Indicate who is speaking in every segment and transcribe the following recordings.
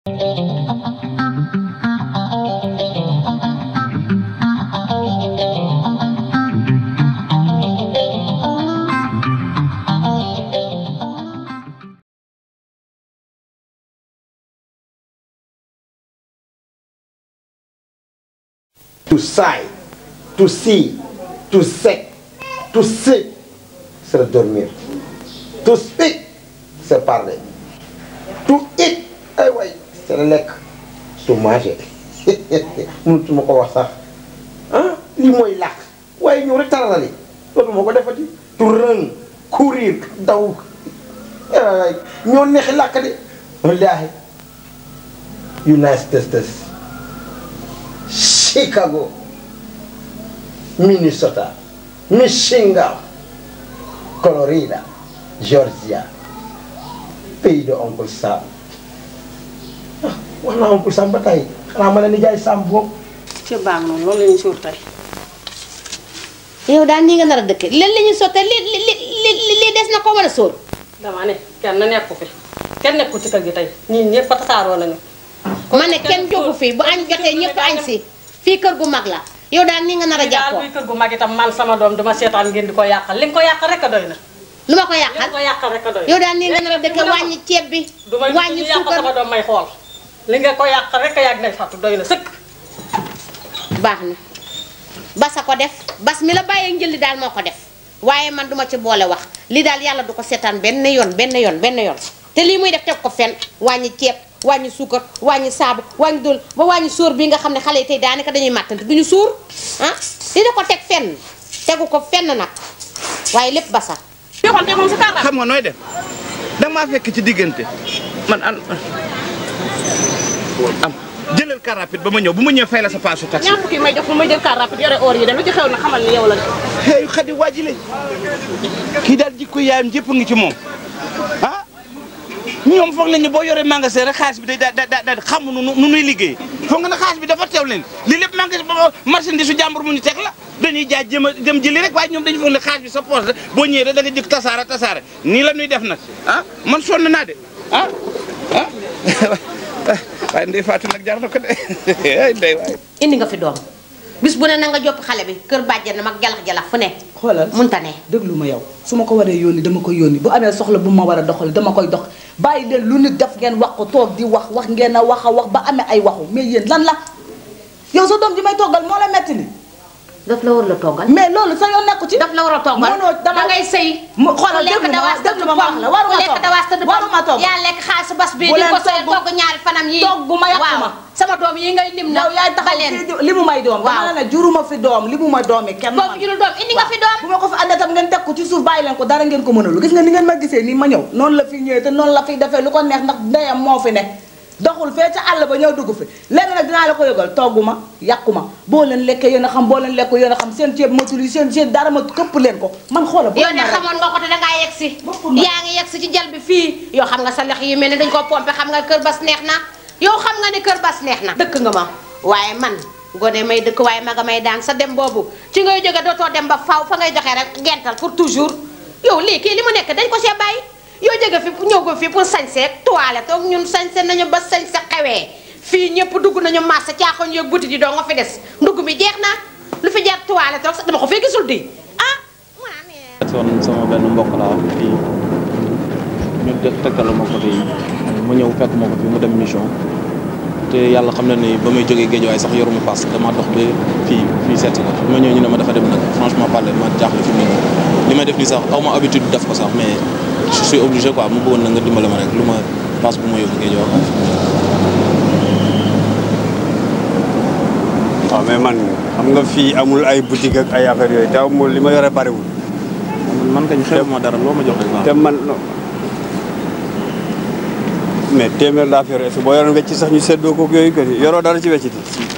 Speaker 1: To sigh, to see, to say, to sleep, c'est dormir. To speak, c'est parler. To eat, ay way, c'est le lekk. To manger. mënutuma ko wax sax ah lii mooy làkk waaye ñëw rek taralali dootuma ko defati. To run, courir, daw. ay ñoo neexi làkk de. wallaahi. United States. Chicago, Minnesota, Michigan, Florida, Georgia, pays de oncle Sam. ah wax naa oncle Sam ba tey xanaa ma ne nijaay Sam boobu.
Speaker 2: ci baax noonu loolu la ñuy suur tey.
Speaker 3: yow daal nii nga nar a dëkk leen la ñuy sottee li li li li li des na ko mën a sóor.
Speaker 2: dama ne kenn nekku fi kenn nekku ci kër gi tey ñii ñëpp a tasaaroo lañu.
Speaker 3: ma ne kenn jógu fi bu añ jotee ñëpp añ si fii kër gu mag la yow daal nii nga nar a
Speaker 2: daal
Speaker 3: jàppoo
Speaker 2: buy kër gu mag itam man sama doom dama seetaan ngeen di ko yàqal li nga ko yàqal rek a doy na.
Speaker 3: lu ma ko
Speaker 2: li nga
Speaker 3: yàqal
Speaker 2: ko yàqal rek a doy na.
Speaker 3: yow daal nii nga nar a dëkk wàññi ceeb bi
Speaker 2: du may
Speaker 3: wàññi
Speaker 2: yàq sama
Speaker 3: suukar
Speaker 2: doom may xool li nga ko yàq rek a yàgg nay fàttu doy na sëkk.
Speaker 3: baax na basa ko def bas mi la bàyyee njëli daal moo ko def waaye man duma ci boole wax li daal yàlla du ko seetaan benn yoon benn yoon benn yoon te lii muy def teg ko fen wàññi ceeb wàññi suukar wàññi saabu wàññi dul ba wàññi sóor bi nga xam ne xale yi tey daanaka dañuy màttante duñu suur ah li da ko teg fenn tegu ko fenn nag waaye lépp basa
Speaker 2: yoxante moom si kàllaama.
Speaker 4: xam nga nooy def danga maa fekk ci diggante man an am jëlal car rapide ba ma ñëw bu ma ñëwee fay la sa paasu taxi.
Speaker 2: ñaar fukki may jox fu may jël car rapide yore or yi de lu ci xew na xamal ni yow la de.
Speaker 4: hey xadi waajile kii daal jikko yaayam jëpp ngi ci moom ah ñoom foog nañu boo yoree magasin rek xaalis bi day da da da xamu nu nu nuy liggéey foog nga ne xaalis bi dafa teew leen lii lépp magasin ba marchandise su jàmbur mu ñu teg la dañuy jaay jëm a jëm jëli rek waaye ñoom dañu foog ne xaalis bi sa poche la boo ñëwee rek da nga jëkk tasaare tasaare nii la ñuy def nag ah man sonn naa de ah ah waaye ndey Fatou nag jar na ko de ay ndey waay
Speaker 3: indi nga fi doom bis bu ne na nga jopp xale bi kër bàjjen na mag jalax-jalax fu ne
Speaker 5: xoolal
Speaker 3: munta ne
Speaker 5: déglu ma yow su ma ko waree yónni dama koy yónni bu amee soxla bu ma war a doxal dama koy dox bàyyi leen lu nit def ngeen wax ko toog di wax wax ngeen a wax a wax ba amee ay waxu mais yéen lan la yow sa doom ji may toggal moo la metti ni
Speaker 3: daf la war la toggal
Speaker 5: mais loolu sa yoon nekku ci
Speaker 3: daf la war a toggal
Speaker 5: mënoo dama
Speaker 3: da ngay sëy
Speaker 5: mu xoolal
Speaker 3: lekk
Speaker 5: déglu ma
Speaker 3: dawaas
Speaker 5: déglu ma wax la waruma
Speaker 3: lekk
Speaker 5: togg
Speaker 3: dawaas tëdd
Speaker 5: waruma togg
Speaker 3: yaa lekk xaalisu bas bii
Speaker 5: Bu
Speaker 3: di
Speaker 5: leen
Speaker 3: ko sëy
Speaker 5: togg.
Speaker 3: togg ñaari fanam yi
Speaker 5: togg ma yàqu ma.
Speaker 3: waaw sama doom yi ngay lim na
Speaker 5: yow yaay taxaw
Speaker 3: baleen
Speaker 5: fii di- li mu may doom dama
Speaker 3: Waaw.
Speaker 5: la ne juruma fi doom li mu ma doomi kenn
Speaker 3: boobu jurul doom indi nga fi doom
Speaker 5: bu ma ko fi àndee tam ngeen teg ko ci suuf bàyyi leen ko dara ngeen ko mënalu gis nga ni ngeen ma gisee nii ma ñëw noonu la fi ñëwee te noonu la fiy defee lu ko neex ndax ndeyam moo fi ne doxul fee ca àll ba ñëw dugg fi léegi nag dinaa la ko yëgal toggu ma yàqu ma boo leen lekkee yéen a xam boo leen lekku yéen a xam seen ceeb matul yi seen seen dara ma këpp leen ko man xoola bu
Speaker 3: yow
Speaker 5: leen
Speaker 3: ne
Speaker 5: ma rek.
Speaker 3: xamoon nga ko te dangaa yegg si
Speaker 5: Bokkul ma.
Speaker 3: yaa ngi yegg si ci jal bi fii yow xam nga sa lex yi mel ni dañ koo pompé xam nga kër bas neex na yow xam nga ne kër bas neex na dëkk nga ma waaye man gone may dëkk waaye maga may daan sa dem boobu ci ngay jóge dootoo dem ba faw fa ngay joxe rek gental pour toujours yow lii kii li mu nekk dañ ko see bàyyi yow jóge fi ñëw ko fii pour sañse toilette toog ñun sañse nañu ba sañse xewee fii ñëpp dugg nañu marché caaxoon yeeg buti di doo nga fi des ndugg mi jeex na lu fi jar toilette toog sax dama ko fee gisul di ah
Speaker 6: son sama benn mbokk laa fii ñu def tëkkalu ma ko fii mu ñëw fekk ma ko fi mu dem mission te yàlla xam na ni ba may jógee géej waaye sax yoruma paas dama dox ba fii fii seet si la bi ma ñëw ñu ne ma dafa dem nag franchement parler ma jaaxle fi mu ne nii li may def nii sax aw ma habitude def ko sax mais je suis obligé quoi mu bëggoon na nga dimbale ma rek lu ma paas bu ma yóbbu géej waaye
Speaker 7: waaw mais man xam nga fii amul ay boutique ak ay affaire yooyu te amul li ma yore bariwul
Speaker 6: man kañ xew ma dara loo ma jox rek
Speaker 7: te
Speaker 6: waaw
Speaker 7: man non mais téeméer laa fi yore est-ce que boo yoroon wecc sax ñu seddoo ko yooyu que yoroo dara ci wecciti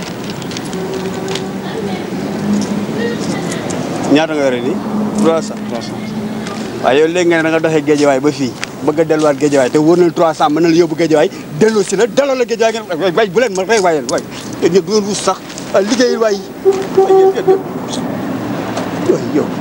Speaker 7: ñaata nga yore nii trois cent waaye yow léegi nga ne da nga doxee géejawaay ba fii bëgg a delluwaat géejawaay te wóor na trois cent mën na la yóbbu géejawaay delloo si la delloo la géejawaay ngeen waay bu leen ma rey waay yéen waay yéen ñëpp du ngeen ruus sax waay liggéeyul waay waay yéen yéen yéen waay yow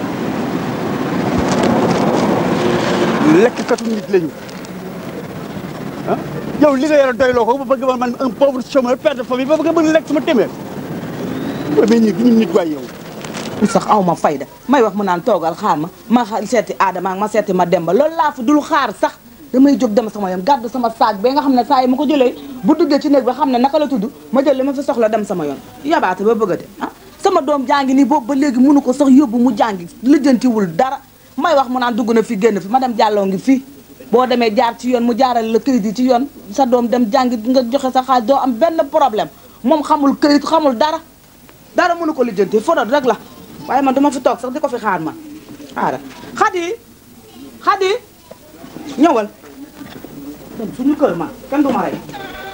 Speaker 7: lekkkatu nit lañu ah yow li nga yore doyloo ko ba bëgg ma man un pauvre chômeur père de famille ba bëgg bëgg lekk sama téeméer waaye mais ñi ñun nit waay yow
Speaker 5: mu sax aw ma fayda may wax mu naan toogal xaar ma ma xa- seeti Adama ak ma seeti ma Demba loolu laa fi dul xaar sax damay jóg dem sama yoon gàddu sama saag ba nga xam ne saa yi ma ko jëlee bu duggee ci néeg ba xam ne naka la tudd ma jël li ma fi soxla dem sama yoon yabaate ba bëggate ah sama doom jàngi nii boobu ba léegi mënu ko sax yóbbu mu jàngi lijjantiwul dara may wax mu naan dugg na fi génn fi ma dem jàlloo ngi fii boo demee jaar ci yoon mu jaaral la këyit yi ci yoon sa doom dem jàngi nga joxe sa xaalis doo am benn problème moom xamul këyit xamul dara dara mënu ko lijjanti foto rek la waaye man duma fi toog sax di ko fi xaar man xaaral xadi xadi ñëwal dem suñu kër ma kenn du ma rey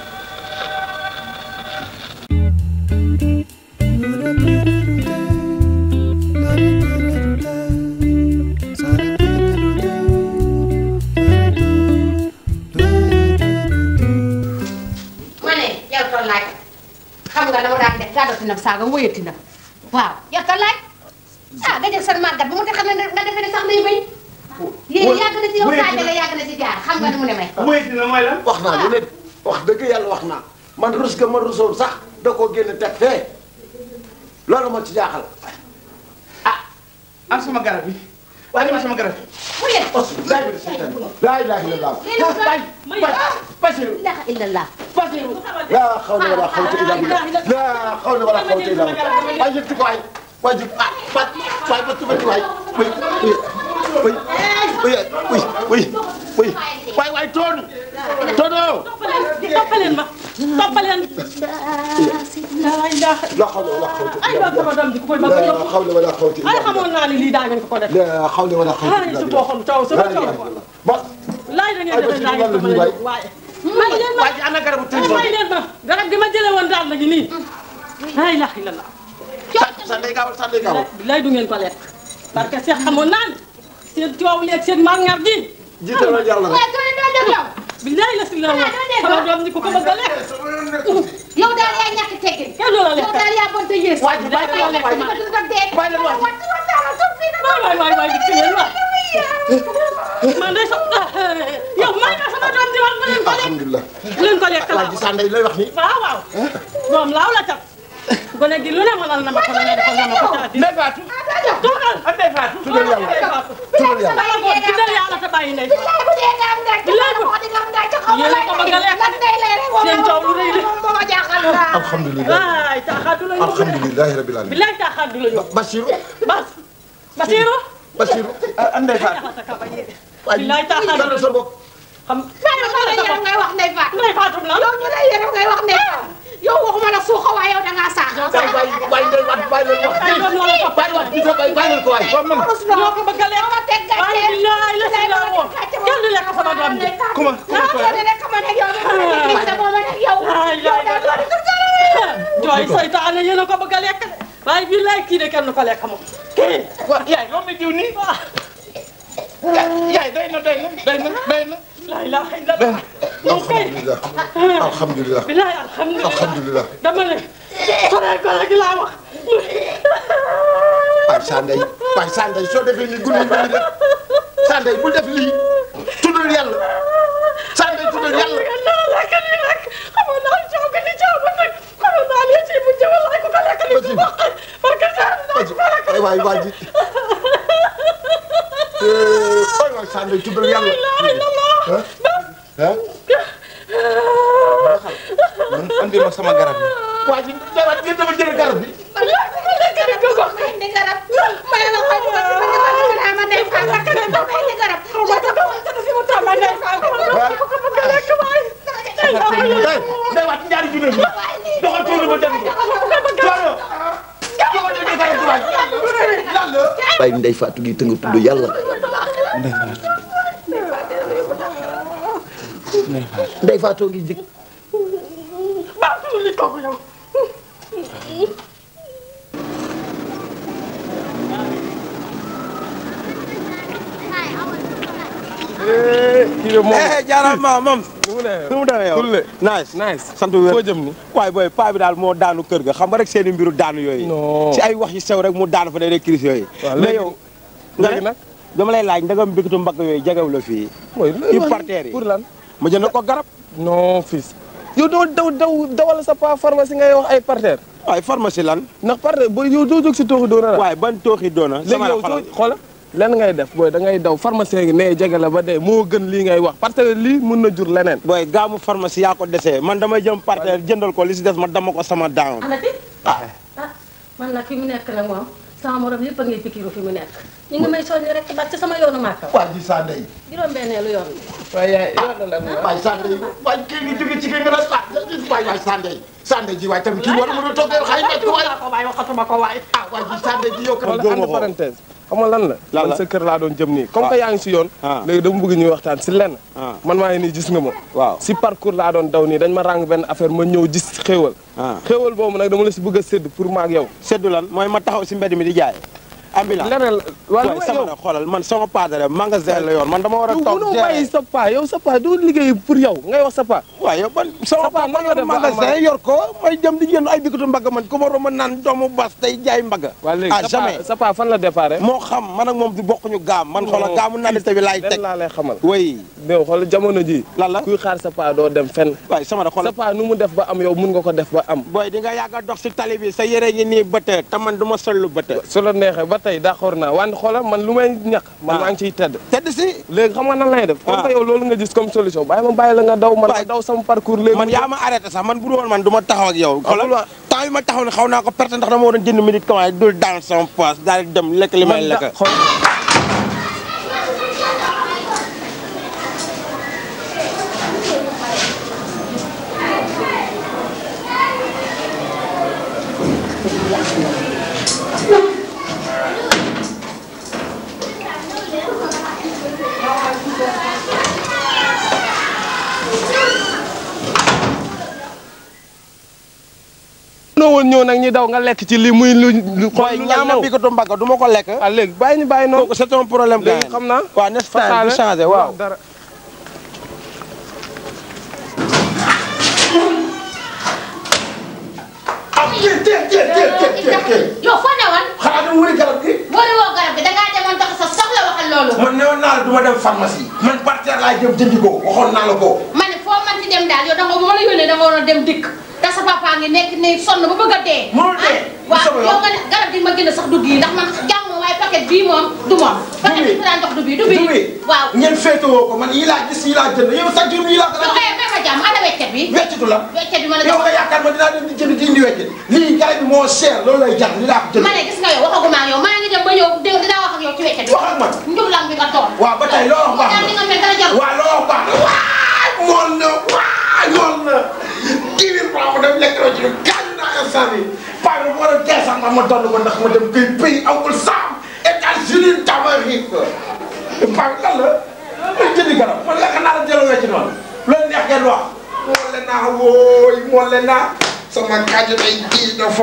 Speaker 3: ma ne yow toll laaj xam nga dama daan def gàddati nag saaga wóyati na waaw yow toll laaj ah nga jël seen màggat bu mu te xam ne nga defee ne sax day béy yéen yàgg na ci yow saaga la yàgg na ci jaar xam nga ni mu demee
Speaker 4: muy dina mooy lan
Speaker 1: wax naa lu ne wax dëgg yàlla wax naa man rus ga ma rusoon sax da koo génn teg fee loolu moo ci jaaxal
Speaker 4: am sama garab bi waaye ma sama garab bi
Speaker 3: mu yéen
Speaker 1: os laa ilaha illallah laa ilaha illallah
Speaker 3: yéen
Speaker 4: bay bay Basiru
Speaker 3: ilaha illallah
Speaker 4: Basiru
Speaker 1: laa xawla wala xawta illa billah laa xawla wala xawta illa billah waay yëg ko waay waay jëg ah pat waay ba tubati waay way way way way way way waay waay toon toono
Speaker 2: toppaleen ma toppaleen laa ilaaha
Speaker 1: laa xawla wala xawta
Speaker 2: ay
Speaker 1: illa
Speaker 2: waa sama
Speaker 1: billah
Speaker 2: doom ji ku koy bëgg a
Speaker 1: laa
Speaker 2: yóbbu
Speaker 1: xawla wala xawta illa
Speaker 2: ay
Speaker 1: billah
Speaker 2: xamoon naa ni lii daa ngeen ko ko def
Speaker 1: laa xawla wala xawta
Speaker 2: ay
Speaker 1: illa
Speaker 2: su
Speaker 1: billah
Speaker 2: boo xam coow sama
Speaker 1: laa
Speaker 2: coow
Speaker 1: ilaha illallah ba
Speaker 2: laay da ngeen
Speaker 1: Ay,
Speaker 2: defee daa ngeen ko
Speaker 1: Basiru,
Speaker 2: mën a
Speaker 1: waay.
Speaker 2: yóbbu waaye may leen ma
Speaker 4: waa ji ana garabu
Speaker 2: ay
Speaker 4: téléphone
Speaker 2: may leen ma garab gi ma jëlee woon daal la gi nii laa ilaaha illallah
Speaker 1: sa ndey gaawal sa ndey gaawal
Speaker 2: bilaay du ngeen ko lekk parce que seex xamoon naa ne seen coow leeg seen màngar gi
Speaker 1: jiital yàlla rek
Speaker 3: waaye doo doo dégg yow
Speaker 2: bilaay la si la woon sama doom ji ku ko bëgg a lekk
Speaker 3: yow daal yaa ñàkk teggin
Speaker 2: kenn du la lekk
Speaker 3: yow daal yaa bon te yées
Speaker 2: waay ji bàyyi la lekk waay
Speaker 3: bàyyi la wax
Speaker 2: waay waay waay di leen wax man de sa yow may na sama doom ji wax bu leen ko lekk
Speaker 1: alhamdulilah
Speaker 2: bu leen ko lekk
Speaker 1: waa ji sa ndey lay wax ni
Speaker 2: waaw waaw doom laaw la cat gone gi lu ne mënal na ma ko ne defal na ma ko taati
Speaker 4: Ndey Faatu
Speaker 2: toogal
Speaker 4: ak Ndey Faatu
Speaker 1: tuddal yàlla tuddal yàlla
Speaker 2: dama ko tuddal yàlla te bàyyi ndey yéen a ko bëgg a lekk seen coow lu rëy la
Speaker 1: alhamdulilah
Speaker 2: waay taaxaat du la yóbbu
Speaker 1: alhamdulilahi rabbil alamin
Speaker 2: bilaay taaxaat du la yóbbu
Speaker 1: Basiru
Speaker 2: bas Basiru
Speaker 1: Basiru
Speaker 4: ak Ndey Faatu
Speaker 2: jaxata ka bañ
Speaker 1: waa ji
Speaker 2: bilaay taaxaat du la
Speaker 1: dalal sa bopp
Speaker 2: xam
Speaker 3: ngay wax ndey faat
Speaker 2: ndey faatu la
Speaker 3: yow ñu lay yërëm ngay wax ndey faat yow waxuma la suuxa waaye yow dangaa saax
Speaker 1: waay waay waay ndey waat bàyyi leen wax
Speaker 2: ay doom la la topp
Speaker 1: bàyyi waat bi sa bàyyi bàyyi leen ko waay
Speaker 2: ñoo ko bëgg a lekk waaye bilaay la si la woon kenn du lekk sama doom ji
Speaker 4: kuma
Speaker 2: jooy saytaane yéen a ko bëgg a lekk de waaye bilaay kii de kenn du ko lekk moom kii
Speaker 4: waa yaay loo may diw nii yaay doy na doy na doy na doy na
Speaker 2: la ilaha illallah moom kay
Speaker 1: alhamdulilah alhamdulilah
Speaker 2: bilaay alhamdulilah
Speaker 1: alhamdulilah
Speaker 2: dama ne soree ko rek laa wax
Speaker 1: waay sa ndey waay sa ndey soo defee nii guddi guddi def sa ndey bul def lii tuddal yàlla sa ndey tuddal yàlla
Speaker 2: nga naa lekk nii rek xamoon naa coow bi ni coow ba nag xamoon naa ne ci bu jëwal laay ko ko lekk ni ci wax parce que saa naa ko lekk
Speaker 1: waay waay waay ji waay waay sa ndey tuddal yàlla
Speaker 2: la ilaha
Speaker 1: ah
Speaker 4: andi ma sama garab bi
Speaker 1: waa ji jawaat ngeen dama jël garab bi day waat ñaari junne bi doxal tuuti ba dem ko coono doxal tuuti ba dem ko waay lan la
Speaker 8: waaye ndey Fatou gi te nga tudd yàlla ndey Fatou ngi jëkk
Speaker 9: kii de moom
Speaker 10: jaarama moom
Speaker 9: nu mu demee
Speaker 10: nu mu demee yow
Speaker 9: Tulle.
Speaker 10: nice
Speaker 9: nice
Speaker 10: sant wér
Speaker 9: foo jëm ni
Speaker 10: waaye booy paa bi daal moo daanu kër ga xam nga rek seeni mbiru daanu yooyu
Speaker 9: Non.
Speaker 10: ci ay wax yu sew rek mu daanu fa day rek crise yooyu
Speaker 9: waaw
Speaker 10: mais
Speaker 9: léegi
Speaker 10: yow nga
Speaker 9: léegi
Speaker 10: ne
Speaker 9: nag
Speaker 10: dama lay laaj ndagam mbikitu mbagg yooyu jegew la fii
Speaker 9: mooy
Speaker 10: yu parteer yi
Speaker 9: pour lan
Speaker 10: ma jënd ko garab
Speaker 9: non fils yow doo daw daw dawal sa pa pharmacie ngay wax ay partenaire
Speaker 10: waaye pharmacie lan
Speaker 9: ndax partenaire booy yow doo jóg si tooxi doona la
Speaker 10: waaye ban tooxi doona
Speaker 9: léegi yow soo xoola lenn ngay def booy da ngay daw pharmacien gi nee jege la ba dee moo gën lii ngay wax parce que lii mun na jur leneen
Speaker 10: booy gaamu pharmacie yaa ko desee man damay jëm partenaire jëndal ko li si des ma dama ko sama daan
Speaker 2: alati ah man nag fi mu nekk nag moom sama morom yëpp a ngi pikiru fi mu nekk ñu ngi may soññi rek ba ci sama yoonu màkka
Speaker 1: waa ji saa ndey
Speaker 2: juróom-benneelu yoon bi
Speaker 9: waaye yaay yoon la
Speaker 1: waay saa ndey waay kii ngi jóge ci kii nga ne saa waay waay saa ndey saa ndey ji waay tamit kii war mën a toog xay nekk waay
Speaker 2: ko waay waxatuma ko waay
Speaker 1: ah waay ji saa ndey ji yow
Speaker 9: wala entre parenthèse xam nga lan la
Speaker 10: Lan la
Speaker 9: man sa kër laa doon jëm nii comme que yaa ngi si yoon
Speaker 10: Ah.
Speaker 9: léegi dama bëgg ñuy waxtaan si lenn
Speaker 10: Ah.
Speaker 9: man maa ngi nii gis nga ma
Speaker 10: waaw
Speaker 9: si parcours laa doon daw nii dañ ma ràng benn affaire ma ñëw gis xéewal
Speaker 10: Ah.
Speaker 9: xéewal boobu nag dama la si bëgg a sédd pour maag yow
Speaker 10: seddu lan mooy ma taxaw si mbedd mi di jaay ambulance
Speaker 9: leneen waa lu
Speaker 10: waaye
Speaker 9: may
Speaker 10: sama
Speaker 9: yow
Speaker 10: na xoolal man sama padre magasin la yoon man dama war a
Speaker 9: yow
Speaker 10: toog
Speaker 9: mënoo bàyyi sa pa yow sa pa doo liggéey pour yow ngay wax sa pa
Speaker 10: waaye yow ban sama
Speaker 9: Sa paa
Speaker 10: papa
Speaker 9: nan la def ba am
Speaker 10: magasin yor ko may dem di jënd ay bikatu mbagg man ku ma romb naan doomu bas tey jaay mbagg
Speaker 9: waa léegi
Speaker 10: ah
Speaker 9: sa
Speaker 10: jamais
Speaker 9: pa sa pa fan la déparé
Speaker 10: moo xam man ak moom di bokkuñu gaam man xoolal gaamu naan bi laay
Speaker 9: lenn
Speaker 10: teg
Speaker 9: laa lay xamal
Speaker 10: way
Speaker 9: yow xool jamono ji
Speaker 10: lan la
Speaker 9: kuy xaar sa pa doo dem fenn
Speaker 10: waaye sama na
Speaker 9: sa
Speaker 10: xoolal
Speaker 9: pa nu mu def ba am yow mun nga ko def ba am
Speaker 10: booy di nga yàgg a dox si tali bi sa yére ngi nii bëtë te man du ma sol lu bëtë
Speaker 9: su la neexee ba tey d'accord naa wante xoolal man lu may ñàkk man
Speaker 10: Ah.
Speaker 9: maa ngi ciy tedd
Speaker 10: tedd si
Speaker 9: léegi xam nga nan lay def comme
Speaker 10: Ah.
Speaker 9: que yow loolu nga gis comme solution bàyyi ma bàyyi la nga daw man
Speaker 10: Waay.
Speaker 9: ma daw sama parcours léegi
Speaker 10: man yaa ma arrêté sax man bu dul woon man du ma taxaw ak yow xoolal
Speaker 9: wa-
Speaker 10: temps yi ma taxaw ne xaw naa ko perte ndax dama waroon jënd médicament dul dans sama poche daal di dem lekk li may
Speaker 9: man da-
Speaker 10: lekk
Speaker 9: xool noo woon ñëw nag ñi daw nga lekk ci lii muy lu lu xool
Speaker 10: booy
Speaker 9: lu la
Speaker 10: ñaama
Speaker 9: ñëw
Speaker 10: bikatu mbagg du ma ko lekk
Speaker 9: ah léegi bàyyi ñu bàyyi noonu
Speaker 10: kooku c'est un problème
Speaker 9: léegi
Speaker 10: gars
Speaker 9: xam naa
Speaker 10: waaw n'est-ce pas du changé waaw
Speaker 9: dara
Speaker 1: am teel teel teel teel teel teel teel
Speaker 3: yow foo newoon
Speaker 1: xanaa dama wëri garab gi
Speaker 3: boori woo garab gi dangaa demoon tax sa soxla waxal loolu
Speaker 1: man newoon naa la du ma dem pharmacie man partenaire laa jëm jëndi ko waxoon naa la ko
Speaker 3: ma ne foo man ci dem daal yow danga ma la yónnee danga waroon dem dikk te sa papa ngi nekk ni sonn ba bëgg a dee
Speaker 1: Mënul dee.
Speaker 3: ah waaw
Speaker 1: sama yoon.
Speaker 3: yow nga ne garab gi ma gën a sax dugg yi ndax man jàng ma waaye paquet bii moom du moom paquet bi
Speaker 1: bi.
Speaker 3: fi daan jox du bii du bii
Speaker 1: Dubi
Speaker 3: waaw
Speaker 1: ngeen féetewoo ko man yii laa gis yii laa jënd yow chaque jour yii laa ko
Speaker 3: yow
Speaker 1: daan
Speaker 3: eh may ma jàmm ana weccet bi
Speaker 1: weccitu la
Speaker 3: weccet bi ma la
Speaker 1: yow
Speaker 3: jox
Speaker 1: nga yaakaar ma dinaa dem di jënd di indi weccit lii garab bi moo cher loolu lay jar li laa ko jënd
Speaker 3: ma ne gis nga yow waxaguma ak yow maa ngi dem ba ñëw dé- dinaa wax ak yow ci weccet bi
Speaker 1: wax ak man
Speaker 3: njublang bi nga toog
Speaker 1: waaw ba tey loo wax baax
Speaker 3: daal li
Speaker 1: na
Speaker 3: nga mel dara jar
Speaker 1: waaw loo wax baax na waay mool na waay mool na kii bi maa ko dem lekk la ci gaañ naa instant bi paa bi war a dee sax ma ma donn ko ndax ma dem kay pays amul saam États-Unis d'Amérique paa bi lan la may jëndi garab man lekk naa la jëloo wecc noonu loolu neex ngeen wax moole naa wooy moole naa sama kàddu day ji dafa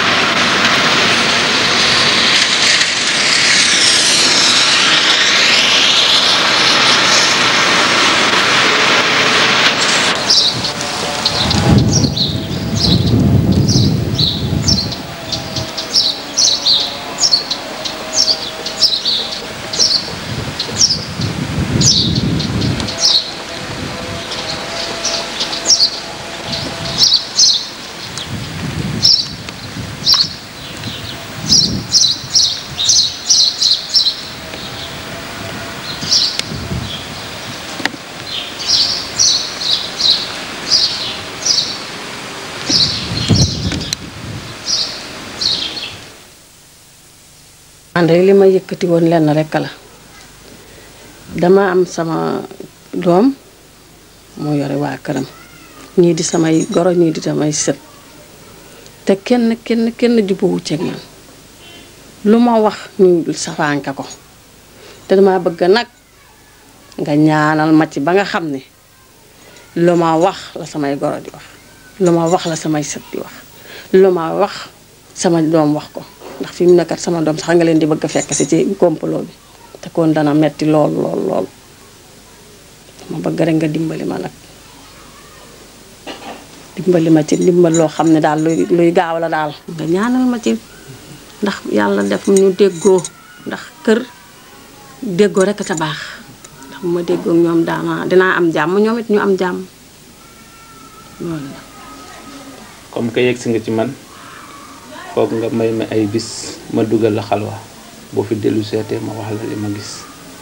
Speaker 2: man de li ma yëkkati woon lenn rekk la dama am sama doom moo yore waa këram ñii di samay goro ñii di samay sët te kenn kenn kenn jubbuwu ceeg man lu ma wax ñu safaanka ko te dama bëgg nag nga ñaanal ma ci ba nga xam ne lu ma wax la samay goro di wax lu ma wax la samay sët di wax lu ma wax sama doom wax ko ndax fi mu nekkat sama doom sax nga leen di bëgg a fekk si ci complot bi te kon dana metti lool lool lool ma bëgg rek nga dimbali ma nag dimbali ma ci dimbal loo xam ne daal luy luy gaaw la daal nga ñaanal ma ci ndax yàlla def ñu déggoo ndax kër déggoo rek a ca baax ndax bu ma déggoo ak ñoom daana dinaa am jàmm ñoom it ñu am jàmm loolu la
Speaker 6: comme que yegg si nga ci man foog nga may ma ay bis ma dugal la xalwa boo fi dellu seetee ma wax la li ma gis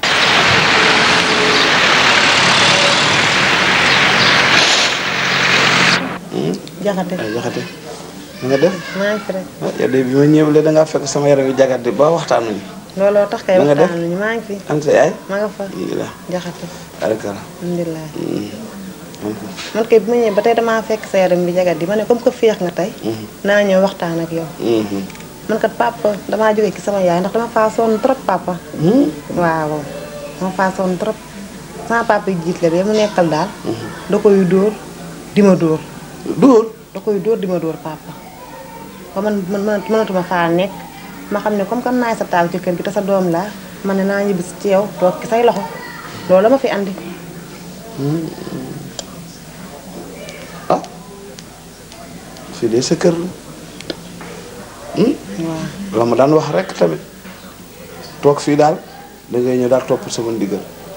Speaker 5: jaxate
Speaker 1: ay jaxate na nga def
Speaker 5: maa ngi fi rek
Speaker 1: ah yow de bi ma ñëwlee da ngaa fekk sama yaram yi jagate ba waxtaanuñu
Speaker 5: looloo tax kay
Speaker 1: Na nga def?
Speaker 5: waxtaan nañu maa ngi fi
Speaker 1: an sa yaay
Speaker 5: ma nga fa
Speaker 1: alhamdulilah
Speaker 5: jaxate
Speaker 1: arakala
Speaker 5: alhamdulilah man kay bi ma ñëwee ba tey damaa fekk sa yaram bi jagat di ma ne comme que féex nga tey naa ñëw waxtaan ak yow man kat papa damaa jógee ci sama yaay ndax dama faa sonn trop papa waaw dama faa sonn trop sama papa yi jiit la ba mu nekkal daal da koy dóor di ma dóor
Speaker 1: dóor
Speaker 5: da koy dóor di ma dóor papa ba man man man- mënatuma faa nekk ma xam ne comme que naay sa taaw ci kër gi te sa doom laa ma ne naa ñibbi ci yow toog ci say loxo loolu la ma fi andi
Speaker 1: fii de sa kër la
Speaker 5: waaw
Speaker 1: la ma daan wax rek tamit toog fii daal da ngay ñëw daal topp sama ndigal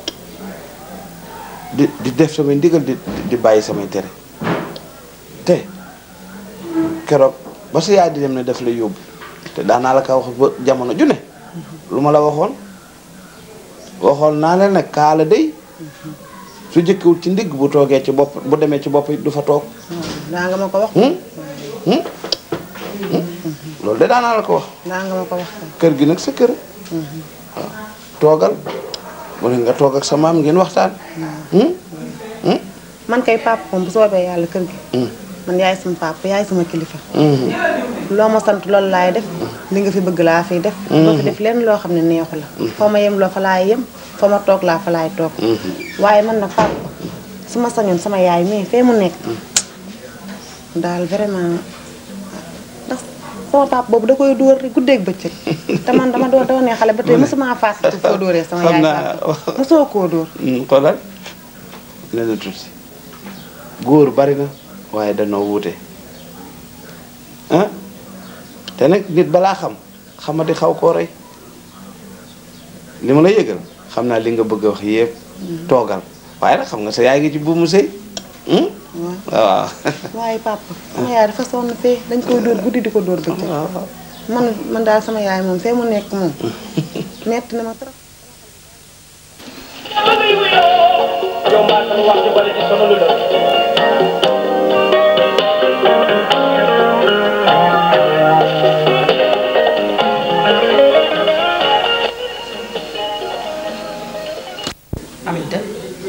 Speaker 1: di di def samay ndigal di di bàyyi samay tere te keroog ba sa yaay di dem ne daf lay yóbbu te daanaa la ka wax ba jamono ju ne lu ma la waxoon waxoon naa leen nag kaala day su jëkkewul ci ndigg bu toogee ci bopp bu demee ci bopp it du fa toog
Speaker 5: daa nga ma ko wax
Speaker 1: loolu de daanaa la ko wax
Speaker 5: daa nga ma ko wax
Speaker 1: kër gi nag sa kër waaw toogal mu ne nga toog ak sa maam ngeen waxtaan
Speaker 5: man kay papa moom bu soobee yàlla kër gi man yaay sama papa yaay sama kilifa loo ma sant loolu laay def li nga fi bëgg laa fiy def doo fi def lenn loo xam ne neexu la foo ma yem loo fa laay yem foo ma toog laa fa laay toog waaye man nag papa su ma sañoon sama yaay mais fee mu nekk daal vraiment ndax sama papa boobu da koy dóor guddeeg bëccëg te man dama doon doonee xale ba tey mosuma fàttali foo dóoree sama
Speaker 1: xam
Speaker 5: yaay
Speaker 1: naa
Speaker 5: papa mosoo koo dóor
Speaker 1: xoolal ne na tuuti góor bari na waaye danoo wuute ah te nag nit balaa xam xamadi xaw koo rey li ma la yëgal xam naa li nga bëgg a wax yëpp toogal waaye nag xam nga sa yaay ngi ci buumu sëy hum? waaw
Speaker 5: waaye papa sama yaay dafa sonn fee dañ koy dóor guddi di ko dóor bëccëg man man daal sama yaay moom fee mu nekk moom metti na ma trop
Speaker 11: Aminta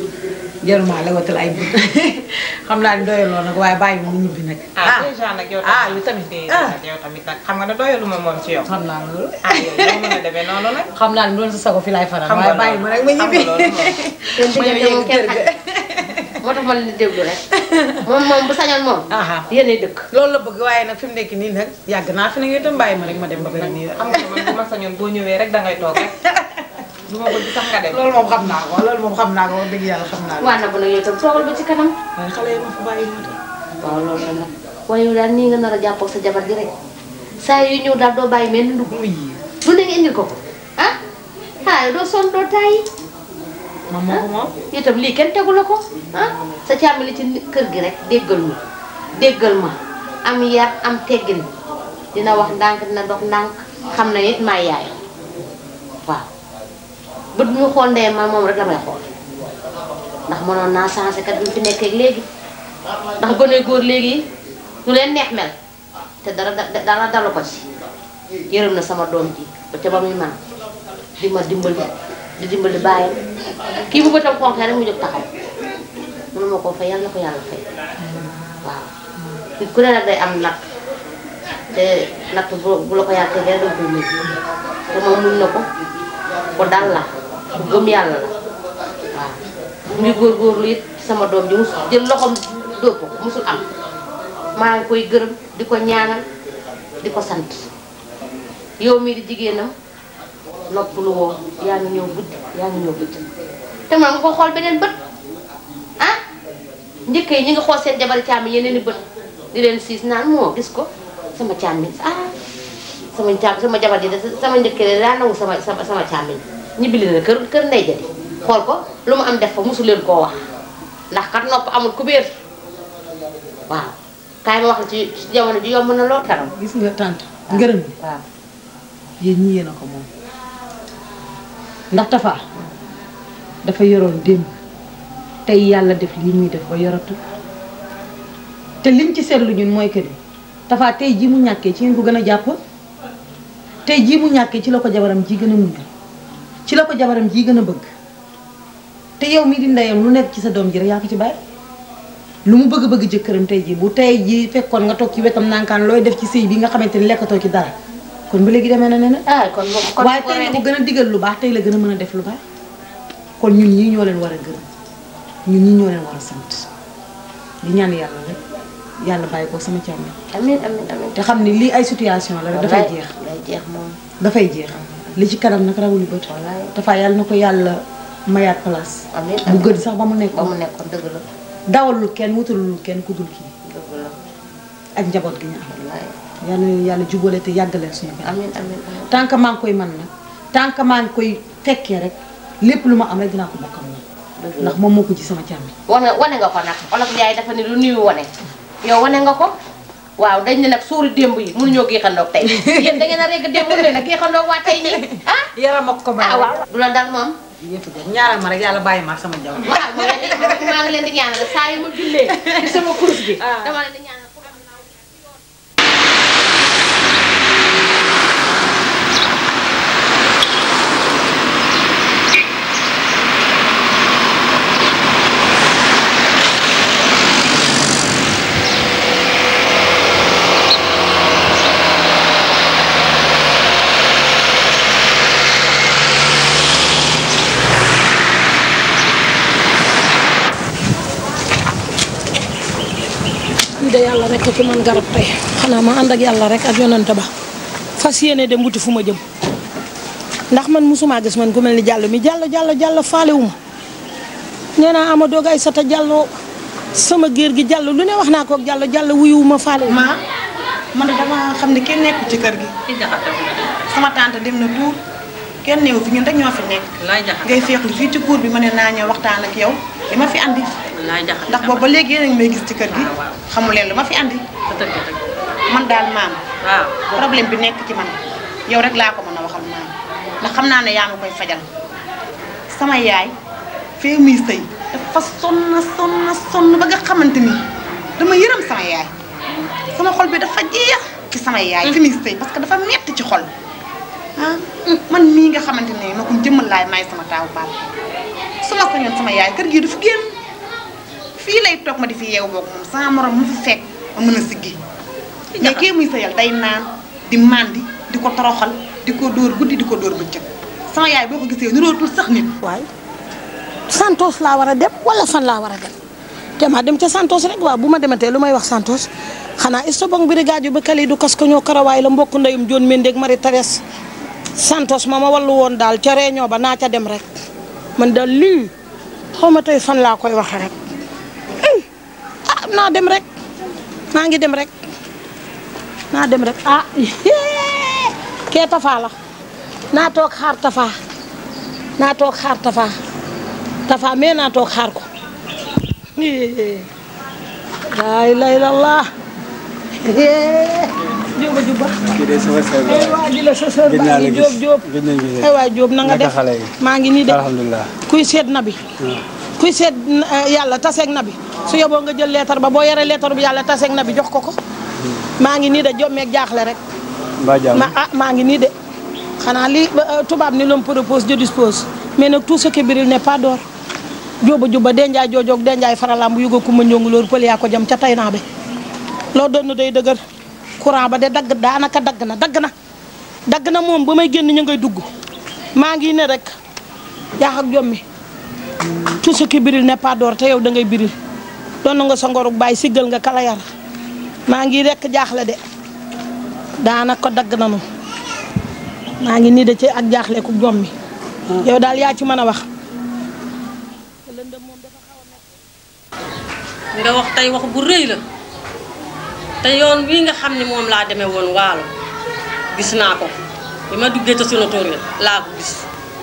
Speaker 11: jaruma la watal ay but xam naa ni doyaloo nag waaye bàyyi mu ñibbi nag.
Speaker 12: ah déjà nag yow
Speaker 11: ah yow tamit
Speaker 12: ah yow tamit nag xam nga ne doyaluma moom ci yow.
Speaker 11: xam naa loolu.
Speaker 12: ah yow doo mën a demee noonu nag.
Speaker 11: xam naa ni doon sa sago fi laay faral
Speaker 12: xam
Speaker 11: waaye
Speaker 12: nga
Speaker 11: bàyyi ma rek ma
Speaker 12: loolu
Speaker 11: ñibbi.
Speaker 12: xam nga loolu moom.
Speaker 3: seen diggante moom kenn xaj moo tax ma leen di déglu rek moom moom bu sañoon moom yéenay dëkk
Speaker 11: loolu la bëgg waaye nag fi mu nekk nii nag yàgg naa fi nag yow itam bàyyi ma rek ma dem ba beneen nii
Speaker 12: xam nga man bu ma sañoon boo ñëwee rek dangay toog rek du ma bëgg sax nga dem.
Speaker 11: loolu moom xam naa ko loolu moom xam naa ko wax dëgg yàlla xam naa ko.
Speaker 3: waa na bu nag yow itam toogal ba ci kanam
Speaker 11: waaye xale yi ma fa bàyyi moo tax.
Speaker 3: waaw loolu la nag waaye yow daal nii nga nar a jàppoo sa jabar ji rek saa yu ñëw daal doo bàyyi mel ni ndugg lu ne nga indil ko ko ah ah yow doo sonn doo tàyyi
Speaker 12: moom moo ko moom.
Speaker 3: itam lii kenn tegu la ko ah sa càmm li ci kër gi rek déggal ma déggal ma am yar am teggin dina wax ndànk dina dox ndànk xam na it maay yaay waaw bët bu ñu xool ndeyam ma moom rek la may xool ndax mënoon naa changé kat bi mu fi nekkee léegi ndax gone góor léegi ñu leen neex mel te dara da- dara dalu ko ci yërëm na sama doom ji ba ca ba muy man di ma dimbali di dimbali bàyyam kii bu bëtam xonqee rek mu jóg taxaw mënu ma koo fay yàlla na ko yàlla fay waaw nit ku ne nag day am natt te natt bu bu la ko yàlla tegee danga koy mujj te moom muñ na ko ko dal la ku gëm yàlla la waaw mu ngi góorgóorlu it sama doom ji mus jël loxoom dóor ko musul am maa ngi koy gërëm di ko ñaanal di ko sant yow mii di jigéenam nopp lu woo yaa ngi ñëw guddi yaa ngi ñëw guddi te man nga ko xool beneen bët ah njëkk yi ñi nga xool seen jabari càmmi yeneen i bët di leen siis naan moo gis ko sama càmmi ah sama càmm sama jabar ji de sama njëkk de daa nangu sama sama sama càmmi ñibbi leen kër kër ndey jadi xool ko lu mu am def fa mosu leen koo wax ndax kat nopp amul kubéer waaw kaay ma wax la ci ci jamono ji yomb na lool karam
Speaker 11: gis nga tante ngërëm bi
Speaker 3: waaw
Speaker 11: yéen ñi yéen a ko moom ndax Tafa dafa yoroon démb tey yàlla def lii muy def ba yoratu te liñ ci seetlu ñun mooy que ni Tafa tey jii mu ñàkkee ci ngeen ko gën a jàpp tey jii mu ñàkkee ci la ko jabaram ji gën a muñ ci la ko jabaram ji gën a bëgg te yow mii di ndeyam lu nekk ci sa doom ji rek yaa ko ci bàyyi lu mu bëgg-bëgg jëkkëram tey jii bu tey jii fekkoon nga toog ci wetam nankaan looy def ci sëy bi nga xamante ni lekkatoo ci dara kon ba léegi demee na ne
Speaker 3: ah kon boobu kon
Speaker 11: waaye tey la ko gën a digal lu baax tey la gën a mën a def lu baax kon ñun ñii ñoo leen war a gërëm ñun ñii ñoo leen war a sant di ñaan yàlla rek yàlla bàyyi ko sama càmm
Speaker 3: amiin amiin amiin
Speaker 11: te xam ni lii ay situation la rek dafay jeex
Speaker 3: day jeex moom
Speaker 11: dafay jeex li ci kanam nag rawuli bët dafa yàlla na ko yàlla mayaat place
Speaker 3: amiin
Speaker 11: bu gën sax ba mu
Speaker 3: ba
Speaker 11: nekkoon
Speaker 3: mu nekkoon dëgg la
Speaker 11: dawalul kenn wutalul kenn ku dul kii
Speaker 3: dëgg la
Speaker 11: ak njaboot gi ñu am yal na leen yàlla jubale te yàggaleen suñu kanam
Speaker 3: amiin amiin amiin
Speaker 11: tant que maa ngi koy man nag tant que maa ngi koy fekkee rek lépp lu ma am rek dinaa ko bokk ak moom ndax moom moo ko ci sama càmmi
Speaker 3: wane wane nga ko nag olof Njaay dafa ne lu nuyu wane yow wane nga ko waaw dañ ne nag suuri démb yi mënuñoo géexandoog tey yéen da ngeen a régg démb leen a géexandoog waa tey nii ah
Speaker 11: yaram ak ko
Speaker 3: ah waaw du la dal moom
Speaker 11: yëpp de ñaaral ma rek yàlla bàyyi ma ak sama jabar
Speaker 3: waaw maa ngi leen di maa ngi leen di ñaanal saa yu ma jullee ci sama course bi dama leen di ñaanal
Speaker 13: lii de yàlla rek ci man garab tey xanaa ma ànd ak yàlla rek ak yonante ba fas yéene dem wuti fu ma jëm ndax man musuma gis man ku mel ni jàll mi jàll jàll jàll faalewu ma nee naa ama doog ay sata jàlloo sama géer gi jàll lu ne wax naa ko ak jàll jàll wuyuwu ma faalewu
Speaker 5: ma man dama xam ne kenn nekku ci kër gi sama tante dem na tuur kenn néew fi ñun rek ñoo fi nekk ngay feexlu fii ci cour bi ma ne naa ñëw waxtaan ak yow li ma fi andi ndax boobu ba léegi yéen a ngi may gis ci kër gi xamu leen lu ma fi andi man daal maam problème bi nekk ci man yow rek laa ko mën a waxal maam ndax xam naa ne yaa ma koy fajal sama yaay fee muy sëy dafa sonn sonn sonn ba nga xamante ni dama yërëm sama yaay sama xol bi dafa jeex ci sama yaay fi muy sëy parce que dafa metti ci xol ah man mii nga xamante ne ma ko jëmmal laay may sama taawu baat su ma sañoon sama yaay kër gii du fi génn fii lay toog ma di fi yeewu boog moom sama morom mu fi fekk ma mën a siggi mais kii muy sëyal day naan di màndi di ko toroxal di ko dóor guddi di ko dóor bëccëg sama yaay boo ko gisee nirootul sax nit
Speaker 13: waay Santos laa war a dem wala fan laa war a dem te ma dem ca Santos rek waaw bu ma dematee lu may wax Santos xanaa istobong brigade ba kali du kas ko ñoo karawaay la mbokk ndeyum John Mendy ak Marie Thérèse Santos ma ma wallu woon daal ca réunion ba naa ca dem rek man daal lii xaw ma tey fan laa koy waxee rek ah naa dem rek naa ngi dem rek naa dem rek ah kee Tafa la naa toog xaar Tafa naa toog xaar Tafa Tafa mais naa toog xaar ko laa ilaaha illallaah jóoba juba
Speaker 7: kii de sama sœur la.
Speaker 13: ay waa ji la sa sœur
Speaker 7: gëj
Speaker 13: baa
Speaker 7: naa la
Speaker 13: ngi
Speaker 7: gis
Speaker 13: jóob jóob
Speaker 7: gëj nañ gisee.
Speaker 13: ay waay jóob na nga
Speaker 7: naka
Speaker 13: def
Speaker 7: xale yi.
Speaker 13: maa ngi nii de
Speaker 7: alhamdulilah.
Speaker 13: kuy seet na bi kuy seet eh, yàlla taseeg na bi su yoboo nga jël leetar ba boo yoree leetar bi yàlla taseeg na bi jox ko ko maa ngi nii de jommeeg jaaxle rek
Speaker 7: mbaa jàmm.
Speaker 13: ma ah maa ngi nii de xanaa li euh, tubaab ni l'homme propose Dieu dispose mais nag tout ce qui brille n'est pas d'or jóoba juba denjaay joojoog denjaay faralam bu yuga kuma ñongu loolu pël yaa ko jam ca tay naa be loo doon day dëgër courant ba de dagg daanaka dagg na dagg na dagg na moom ba may génn ñu ngay dugg maa ngi ne rek yaax ak jommi tout ce qui brille n'est pas d'or te yow da ngay biril doon nga sa ngoruk bàyyi siggal nga kala yar maa ngi rekk jaaxle de daanaka dagg nanu maa ngi nii de ci ak jaaxle ku jommi yow daal yaa ci mën a wax
Speaker 14: nga wax tey wax bu rëy la te yoon wii nga xam ne moom laa demee woon waalo gis naa ko bi ma duggee ca sunu tool yi laa ko gis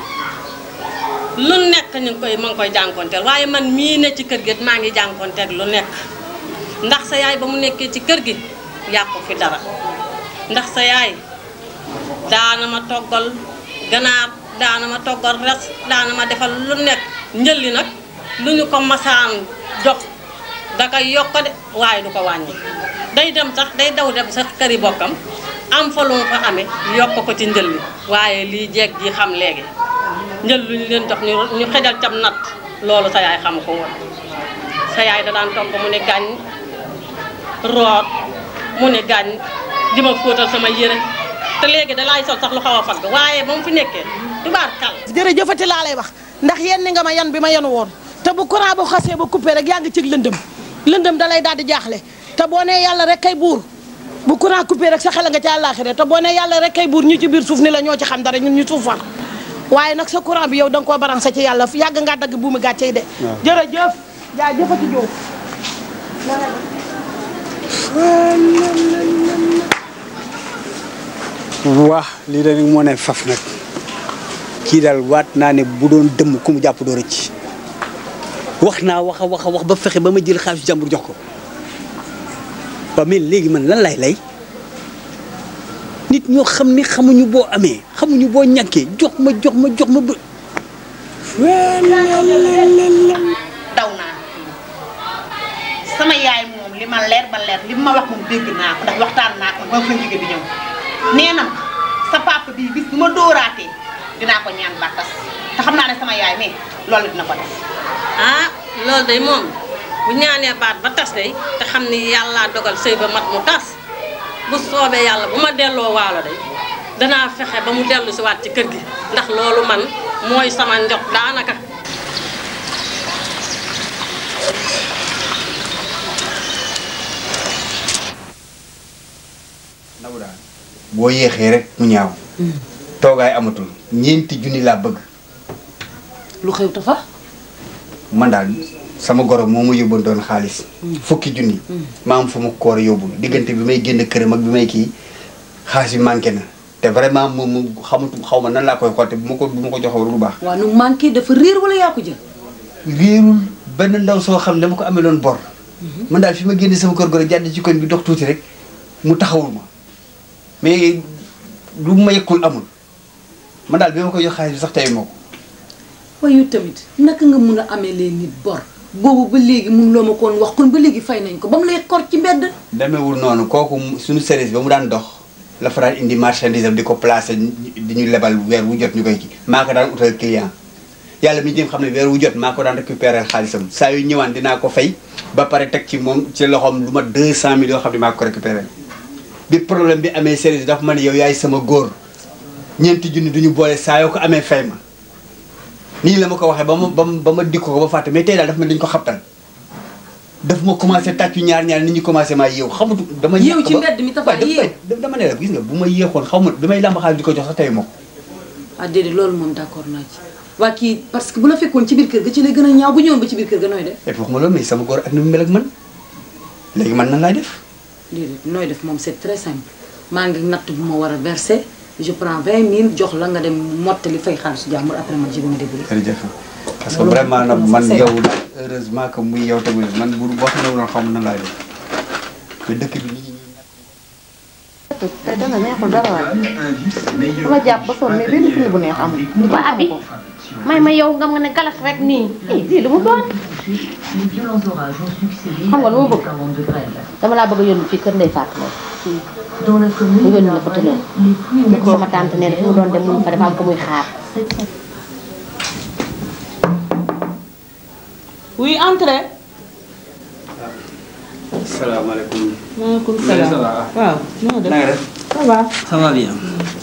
Speaker 14: lu nekk ñu ngi koy ma ngi koy jànkonteel waaye man mii ne ci kër gi maa ngi jànkonteel lu nekk ndax sa yaay ba mu nekkee ci kër gi yàqu fi dara ndax sa yaay daana ma toggal ganaar daana ma toggal res daana ma defal lu nekk njëlli nag lu ñu ko masaan jox da koy yokk de waaye du ko wàññi day dem sax day daw dem sa këri bokkam am fa lu mu fa amee yokk ko ci njël li waaye lii jeeg ji xam léegi njël lu ñu leen jox ñu ñu xejal cam nat loolu sa yaay xam ko woon sa yaay da daan togg mu ne gàññ root mu ne gàññ di ma fóotal sama yére te léegi da laay sol sax lu xaw a fagg waaye ba mu fi nekkee tubaar kal
Speaker 13: jërëjëfati laa lay wax ndax yenn ni nga ma yan bi ma yenu woon te bu courant bu xasee ba coupé rek yaa ngi cëg lëndëm lëndëm da lay daal di jaaxle te boo nee yàlla rek kay buur bu courant coupé rek sa xel nga ci àllaaxira te boo nee yàlla rek kay buur ñu ci biir suuf ni la ñoo ci xam dara ñun ñu suufar waaye nag sa courant bi yow da nga koo branché ci yàlla yàgg ngaa dagg buumu gàcce yi de jërëjëf jaa jëfati jóob
Speaker 7: waa lii de moo ne faf nag kii daal waat naa ne bu doon dëmm ku mu jàpp doo rëcc wax naa wax a wax a wax ba fexe ba ma jël xaalis jàmbur jox ko ba mais léegi man lan lay lay nit ñoo xam ne xamuñu boo amee xamuñu boo ñàkkee jox ma jox ma jox ma ba
Speaker 3: daw naa sama yaay moom li ma leer ba leer li ma wax moom dégg naa ko ndax waxtaan naa ko ba fa jóge di ñëw nee na ma sa papa bii bis bu ma dóoraatee dinaa ko ñaan ba tas te xam naa ne sama yaay mais loolu dina ko def
Speaker 14: ah loolu day moom bu ñaanee baat ba tas day te xam ni yàlla dogal sëy ba mat mu tas bu soobee yàlla bu ma delloo waalo day danaa fexe ba mu dellu si waat ci kër gi ndax loolu man mooy sama njot daanaka
Speaker 7: boo yéexee rek mu ñaaw toogaay amatul ñeenti junni laa bëgg
Speaker 11: lu xew tafa
Speaker 7: man daal sama goro moo ma yóbboon doon xaalis fukki junni maa am fu ma koor yóbbul diggante bi may génn këram ak bi may kii xaalis bi manqué na te vraiment moom mu xamatu xaw ma nan laa koy xolte bu ma ko bu ma ko joxoon lu baax
Speaker 11: waaw nu manqué dafa réer wala yaa ko jël
Speaker 7: réerul benn ndaw soo xam ne dama ko amee loon bor man daal fi ma génne sama kër goro jàdd ci koñ bi dox tuuti rek mu taxawul ma mais lu ma yekkul amul man daal bi ma koy jox xaalis bi sax tey moo ko
Speaker 11: waaye yow tamit naka nga mun a amee leen nit bor boobu ba léegi mun loo ma koon wax kon ba léegi fay nañ ko ba mu lay kor ci mbedd
Speaker 7: demewul noonu kooku mu- suñu service ba mu daan dox la fa daan indi marchandise am di ko placé di ñu lebal weer wu jot ñu koy kii maa ko daan utal client yàlla mi jëm xam ne weer wu jot maa ko daan récupérer xaalisam saa yu ñëwaan dinaa ko fay ba pare teg ci moom ci loxoom lu ma 200 mille yoo xam ne maa ko récupérer bi problème bi amee service dafa ma ne yow yaay sama góor ñeenti junni duñu boole saa yoo ko amee fay ma nii la ma ko waxee ba ma ba ma ba ma dikk ko ba fàtte mais tey daal dafa mel dañu ko xabtal daf ma commencé tàccu ñaar ñaar nit ñi commencé maa yeew xamatu dama
Speaker 11: yeew
Speaker 7: yéex
Speaker 11: ci
Speaker 7: ba-
Speaker 11: mbedd mi tafa
Speaker 7: waaw dama-
Speaker 11: yeew
Speaker 7: dama ne la gis nga bu ma yéexoon xaw ma bi may làmb xaalis di ko jox sax tey ma ko
Speaker 11: ah déedéet loolu moom d'accord naa ci waa kii parce que bu la fekkoon ci biir kër ga ci lay gën a ñaaw bu ñëwoon ba ci biir kër ga nooy def
Speaker 7: et puis waxuma loolu mais sama góor ak ni mu mel ak man léegi man nan laay def
Speaker 11: déedéet nooy def moom c'est très simple maa ngi natt bu ma war a verser je prends 20 000 jox la nga dem mottali fay xaalisu jàmbur après man je vais me débrouiller
Speaker 7: jërëjëf parce que
Speaker 11: Loolu
Speaker 7: vraiment nag
Speaker 11: moom
Speaker 7: man
Speaker 11: c'est
Speaker 7: yow heureusement que muy yow tamit man bu boo xam ne woon xam nan laay def mais dëkk bi nit ñi
Speaker 15: tey dana neexul dara waay dama jàpp ba sonn mais benn film bu neex amul.
Speaker 3: waa abi may ma yow nga ma ne galas rek nii eh lii lu mu doon
Speaker 15: xam nga lu ma bëgg dama laa bëgg a yónni fii kër Ndeye Fatou Lo mu yónni la ko tëlee ne ko sama tante nee na fi mu doon dem mu fa dafa am ko muy xaar.
Speaker 5: oui entrée.
Speaker 7: salaamaaleykum.
Speaker 5: maaleykum
Speaker 7: Ça va.
Speaker 5: salaam. waaw. noo def
Speaker 7: na nga def.
Speaker 5: ça va.
Speaker 7: ça va bien.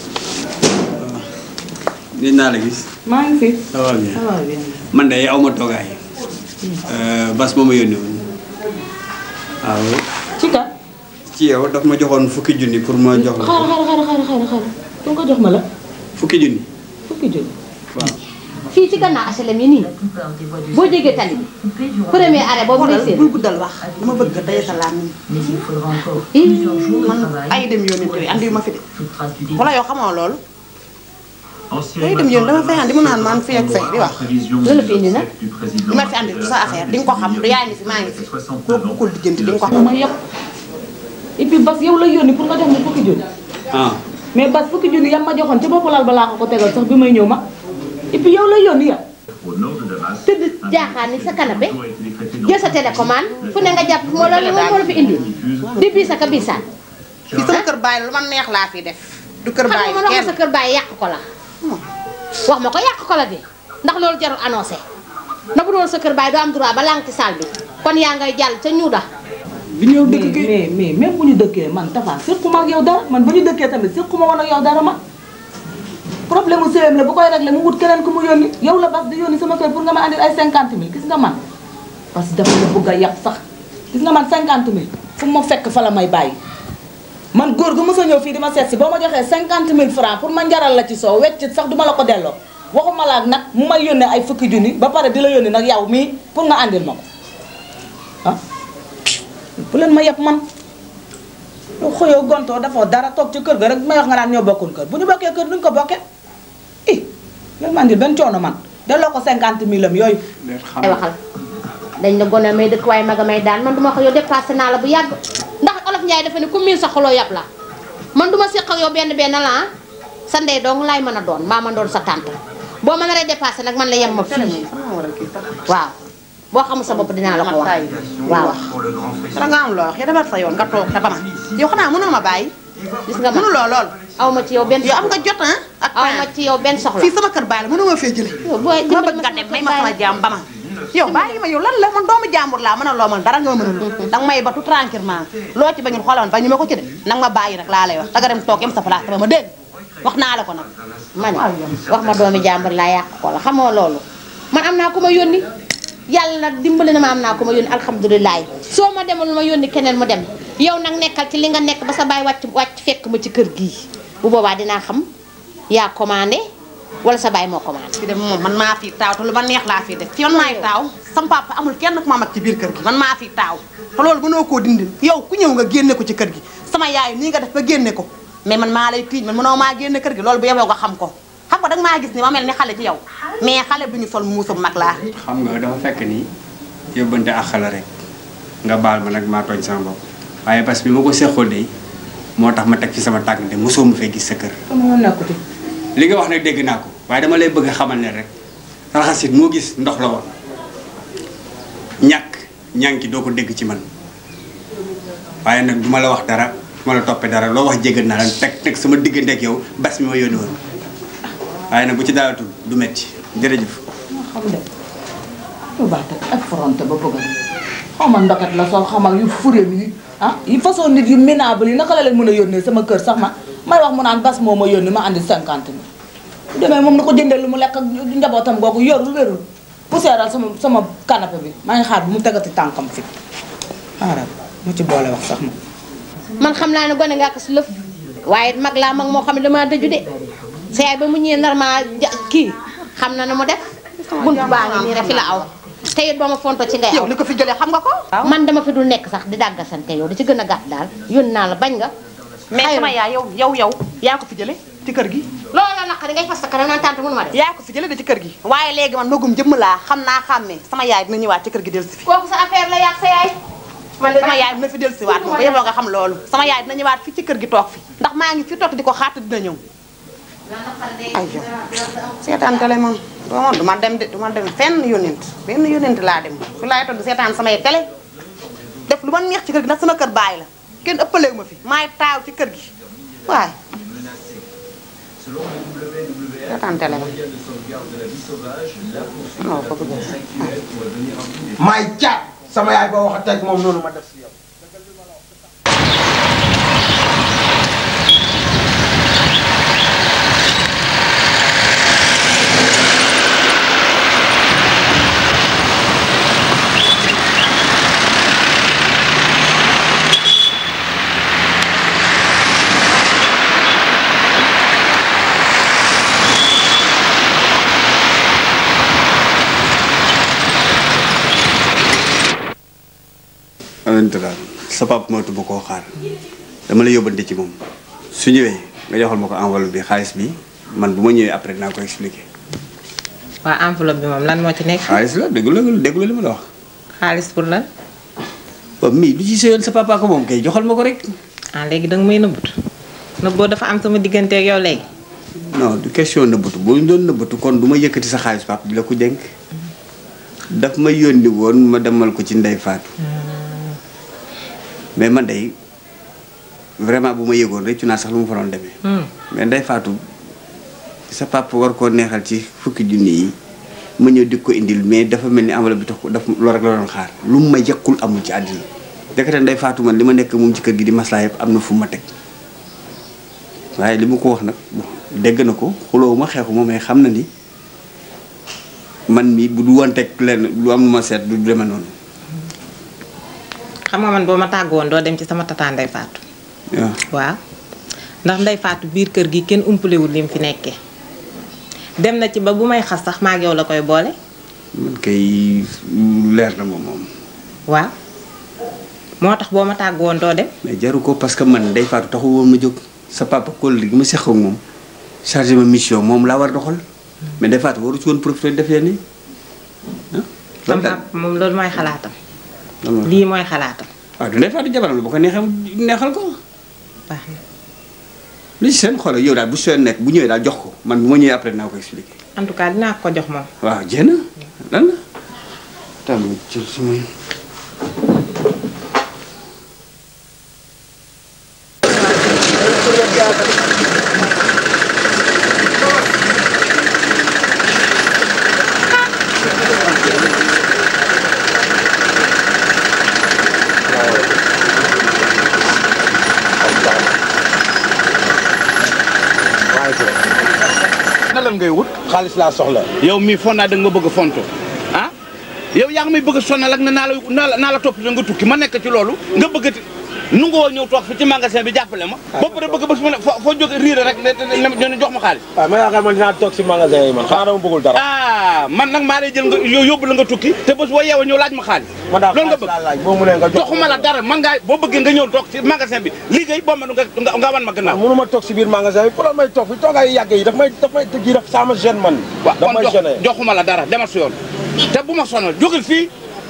Speaker 7: gis naa la gis.
Speaker 5: maa ngi fi.
Speaker 7: ça va bien.
Speaker 5: ça va bien.
Speaker 7: man de aw ma toogaay. bas moo ma yónni woon. waaw.
Speaker 5: ci ka.
Speaker 7: ci yow daf ma joxoon fukki junni pour ma jox la.
Speaker 5: xaaral xaaral xaaral xaaral xaaral pour nga jox ma la.
Speaker 7: fukki junni.
Speaker 5: fukki junni.
Speaker 7: waaw.
Speaker 15: fii ci gannaaw HLM yi nii boo jégee tali bi premier arrêt boobu ngay séen.
Speaker 5: bul guddal wax dama bëgg nga tey sa làmmiñ. man ay dem yónni yooyu andi ma fi de. wala yow xamoo loolu.
Speaker 3: day dem yéen dama fay andi mu naan man fii ak fee di wax
Speaker 15: loolu la fi indi nag
Speaker 3: li ma fi andi du sa affaire di nga ko xam du yaay ni fi maa ngi fi koo buggul diggante di nga ko xam
Speaker 5: ma yëpp et puis bas yow la yónni pour nga jox ma fukki junni
Speaker 7: ah
Speaker 5: mais bas fukki junni yam ma joxoon ci bopp lal balaa ko ko tegal sax bi may ñëw ma et puis yow la yónni ya
Speaker 15: tëdd jaaxaan ni sa canapé jël sa télécommande fu ne nga jàpp moo la moo la fi indi di bii sa ka biisaan
Speaker 3: fii sama kër baay lu ma neex laa fi def du kër
Speaker 15: xam
Speaker 3: baay
Speaker 15: nga man wax
Speaker 3: kenn
Speaker 15: sa kër bàyyi yàq ko la wax ma ko yàq ko la de ndax loolu jarul annoncé na bu doon sa kër bàyyi doo am droit ba lang ci salle bi kon yaa ngay jàll ca ñuuda
Speaker 5: bi ñëw dëkk mais mais même bu ñu dëkkee man Tafa séquma ak yow dara man bu ñu dëkkee tamit séquma woon ak yow dara ma problème mu séem la bu koy réglé mu wut keneen ku mu yónni yow la bas di yónni sama kër pour nga ma andil ay 50 000 gis nga man parce que dafa la bëgg a yàq sax gis nga man 50 000 fu ma fekk fa la may bàyyi man góor gu mos a ñëw fii di ma seet si boo ma joxee 50 000 francs pour ma njaral la ci soow wecc sax duma la ko delloo waxuma la ak nag mu may yónnee ay fukki junni ba pare di la yónni nag yow mii pour nga andil ma ko ah bu leen ma yeb man yow xëyoo gontoo dafoo dara toog ci kër ga rek may wax nga naan ñoo bokkul kër bu ñu bokkee kër duñ ko bokkee i leen ma andil benn coono man delloo ko 50 000 am yooyu
Speaker 15: ay waxal dañ la gone may dëkk waaye maga may daan man duma ko yow dépassé naa la bu yàgg ndax olof Njaay dafa ne ku miin sa xoloo yàpp la man duma séq ak yow benn benn la ah sa ndey dong laay mën a doon maa mën doon sa tante boo ma naree dépassé nag man la yem ma fii waaw boo xamul sa bopp dinaa la ko wax waaw
Speaker 3: da nga am loo wax yow defar sa yoon nga toog te ba ma yow xanaa mënoo ma bàyyi
Speaker 15: gis nga ma
Speaker 3: mënuloo lool
Speaker 15: aw ma ci yow benn
Speaker 3: yow am nga jot ah ak
Speaker 15: aw ma ci yow benn soxla
Speaker 3: fii sama kër baay la mënoo ma fee jële
Speaker 15: yow booy
Speaker 3: ma bëgg nga dem may ma sama jaam ba ma yow bàyyi ma yow lan la man doomu jàmbur laa mën a loo man dara nga ma mën a lu danga may ba tout tranquillement loo ci bañul xoolal ba ñu ma ko ci de nag ma bàyyi nag laa lay wax danga dem toog yem sa place ba ma dégg wax naa la ko nag
Speaker 15: ma ne wax ma doomi jàmbur laa yàq ko la xamoo loolu man am naa ku ma yónni yàlla nag dimbali na ma am naa ku ma yónni alhamdulilah soo ma demul ma yónni keneen mu dem yow nag nekkal ci li nga nekk ba sa baay wàcc wàcc fekk ma ci kër gii bu boobaa dinaa xam yaa commandé wala sa baay moo commandé
Speaker 3: fi dem moom man maa fi taaw te lu ma neex laa fi def fi man maay taaw sam papa amul kenn ku ma mag ci biir kër gi man maa fi taaw te loolu mënoo koo dindi yow ku ñëw nga génne ko ci kër gi sama yaay nii nga def ba génne ko mais man maa lay tiiñ man mënoo maa génne kër gi loolu bu yeboo nga xam ko xam nga danga maa gis ni ma mel ni xale ci yow mais xale bu ñu sol muusum mag laa
Speaker 7: xam nga dafa fekk ni yóbbante ak xala rek nga baal ma nag maa tooñ sama bopp waaye parce que bi ma ko seqoon de moo tax ma teg ci sama tànk de mosoo ma fee gis sa kër
Speaker 5: sama nekkuti
Speaker 7: li nga wax nag dégg naa ko waaye dama lay bëgg a xamal ne rek raxasit moo gis ndox la woon ñàkk ñànki doo ko dégg ci man waaye nag duma la wax dara duma la toppee dara loo wax jégal naa la teg teg sama diggante ak yow bas mi ma yónni woon waaye nag bu ci daalatul du metti jërëjëf
Speaker 5: xam de yu baax te ak fronté ba bëgg xaw ma ndokat la sol xamal yu furéem yi ah yi façon nit yu minable yi naka la leen mën a yónnee sama kër sax ma may wax mu naan bas moo ma yónni ma andi cinquante mille bu demee moom na ko jëndee lu mu lekk ak njabootam googu yorul wérul poussièral sama sama canapé bi maa ngi xaar bu mu tegati tànkam fi xaaral mu ci boole wax sax ma
Speaker 15: man xam naa ne gone nga ko si lëf waaye mag laa mag moo xam ne damaa dëju de sa yaay ba mu ñëwee normal kii xam na ne mu def bunt baa ngi nii rek fi la aw te it ba ma fonto ci ngay aw
Speaker 3: yow li ko fi jëlee xam nga ko
Speaker 15: man dama fi dul nekk sax di dàggasante yow di ci gën a gàtt daal yónni naa la bañ nga
Speaker 3: mais sama yaay yow yow yow yaa ko fi jële ci kër gi
Speaker 15: loolu la naqari ngay fas sa kanam naan tante mënu ma def
Speaker 3: yaa ko fi jële de ci kër gi waaye léegi man magum jëmm laa xam naa xàmmee sama yaay dina ñëwaat ci kër gi del si fi
Speaker 15: kooku sa affaire la yàq sa yaay
Speaker 3: sama yaay dina fi del si waat moom ba yeboo nga xam loolu sama yaay dina ñëwaat fii ci kër gi toog fi ndax maa ngi fi toog di ko xaat dina ñëw ay yow seetaan télé moom duma duma dem de duma dem fenn yónent benn yónent laa dem fi laay toog di seetaan samay télé def lu ma neex ci kër gi ndax sama kër baay la kenn ëppalewu ma fi maay taaw ci kër gi waay seetaan télé ba non ko bëgg
Speaker 1: maay caat sama yaay boo waxatee ak moom noonu ma def si yow.
Speaker 7: ante daal sa papa moytu ma koo xaar dama la yóbbante ci moom su ñëwee nga joxal ma ko enveloppe bi xaalis bi man bu ma ñëwee après dinaa ko expliquer.
Speaker 12: waa enveloppe bi moom lan moo ci nekk.
Speaker 7: xaalis la déglu la déglu li ma la wax.
Speaker 12: xaalis pour lan.
Speaker 7: waaw mii lu ci sëyoon sa papa ko moom kay joxal ma ko rek.
Speaker 12: ah léegi danga may nëbbut nëbboo dafa am sama diggante ak yow léegi.
Speaker 7: non du question nëbbatu boo ñu doon nëbbatu kon du ma yëkkati sa xaalis papa di la ko dénk. daf ma yónni woon ma demal ko ci ndey faatu. mais man day vraiment bu ma yëgoon rëccu naa sax lu mu fa doon demee. mais ndey faatu sa papa war koo neexal ci fukki junni yi ma ñëw di ko indil mais dafa mel ni enveloppe bi tax ko daf loolu rek la doon xaar lu mu ma jekkul amul ci àddina dekate ndey faatu man li ma nekk moom ci kër gi di maslaa yëpp am na fu ma teg waaye li ma ko wax nag bon dégg na ko xuloo ma xeexu ma mais xam na ni man mi bu du woon teg lenn lu am lu ma seet du demee noonu
Speaker 12: xam nga man boo ma tàgg woon doo dem ci sama tata Ndey Faatu
Speaker 7: waaw
Speaker 12: waaw ndax Ndey Faatu biir kër gi kenn umpalewul li mu fi nekkee dem na ci ba bu may xas sax maa ak yow la koy boole
Speaker 7: man kay leer na ma moom
Speaker 12: waaw moo tax boo ma tàgg woon doo dem
Speaker 7: mais jaru ko parce que man ndey faatu taxu woon ma jóg sa papa kóllëre gi ma seq ak moom chargé ma mission moom laa war a doxal mais ndey faatu waru ci woon profité def leen ni
Speaker 12: sama papa moom loolu mooy xalaatam lii mooy xalaatam
Speaker 7: waaw du ndey faatu jabaram la bu ko neexee neexal ko
Speaker 12: baax na
Speaker 7: li ci seen xoolal yow daal bu seen nekk bu ñëwee daal jox ko man bu ma ñëwee après dinaa ko expliqué
Speaker 12: en tout cas dinaa ko jox moom
Speaker 7: waaw jéem a lan la tam jël suma
Speaker 4: na lan ngay wut xaalis laa soxla yow mii foog naa da nga ma bëgg a fonto ah yow yaa ngi may bëgg a sonal ak ne naa la naa la naa la topp nga tukki ma nekk ci loolu nga bëgg a nu nga woo ñëw toog fi ci magasin bi jàppale ma ba pare bëgg bés mu ne foo foo jóge riire rek ne ne ne jox ma xaalis
Speaker 10: waaw ma yaakaar man dinaa toog si magasin yi man xanaa dama bëggul dara
Speaker 4: ah man nag maa lay jël nga yow yóbbu la nga tukki te bés boo yeewoo ñëw laaj ma xaalis
Speaker 10: ma daal
Speaker 4: loolu nga
Speaker 10: xaalis laa laaj boo mu ne nga jox
Speaker 4: joxuma la dara man ngaa boo bëggee nga ñëw toog ci magasin bi liggéey boo ma nga nga nga wan ma gannaaw
Speaker 10: mënu ma toog si biir magasin bi pour may toog fi toogaay yàgg yi daf may daf may tëgg daf sama gêne man
Speaker 4: waaw
Speaker 10: daf
Speaker 4: kon
Speaker 10: may
Speaker 4: jox
Speaker 10: gêné
Speaker 4: joxuma la dara demal si yoon te bu ma sonal jógal fii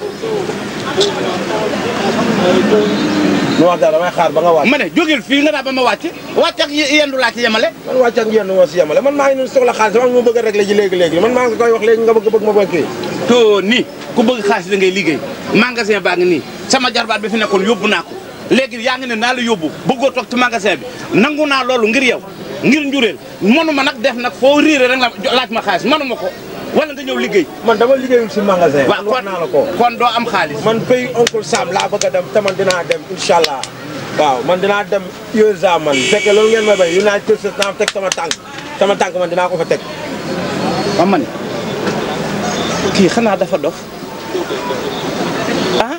Speaker 10: nu wax dara damay xaar ba nga wàcc
Speaker 4: ma ne jógal fii nga daa ba ma wàcc wàcc ak yendu laa ci yemale
Speaker 10: man wàcc ak yenn moo si yemale man maa ngi noonu soxla xaalis dama ma bëgg a régler ji léegi léegi man maa ngi koy wax léegi nga bëgg bëgg ma bëgg kii
Speaker 4: to ni ku bëgg xaalis da ngay liggéey magasin baa ngi nii sama jarbaat bi fi nekkoon yóbbu naa ko léegi yaa ngi ne naa la yóbbu bëggoo toog ci magasin bi nangu naa loolu ngir yow ngir njureel mënuma nag def nag foo riire rek la laaj ma xaalis mënuma ko wala nga ñëw liggéey
Speaker 10: man dama liggéeyul si magasin
Speaker 4: waaw
Speaker 10: wax naa la ko
Speaker 4: kon doo am xaalis
Speaker 10: man pays oncle Sam laa bëgg a dem te man dinaa dem incha allah waaw man dinaa dem USA man fekkee loolu ngeen may bay yu naa jël sa naa teg sama tànk sama tànk man dinaa ko fa teg
Speaker 4: waaw man kii xanaa dafa dof ah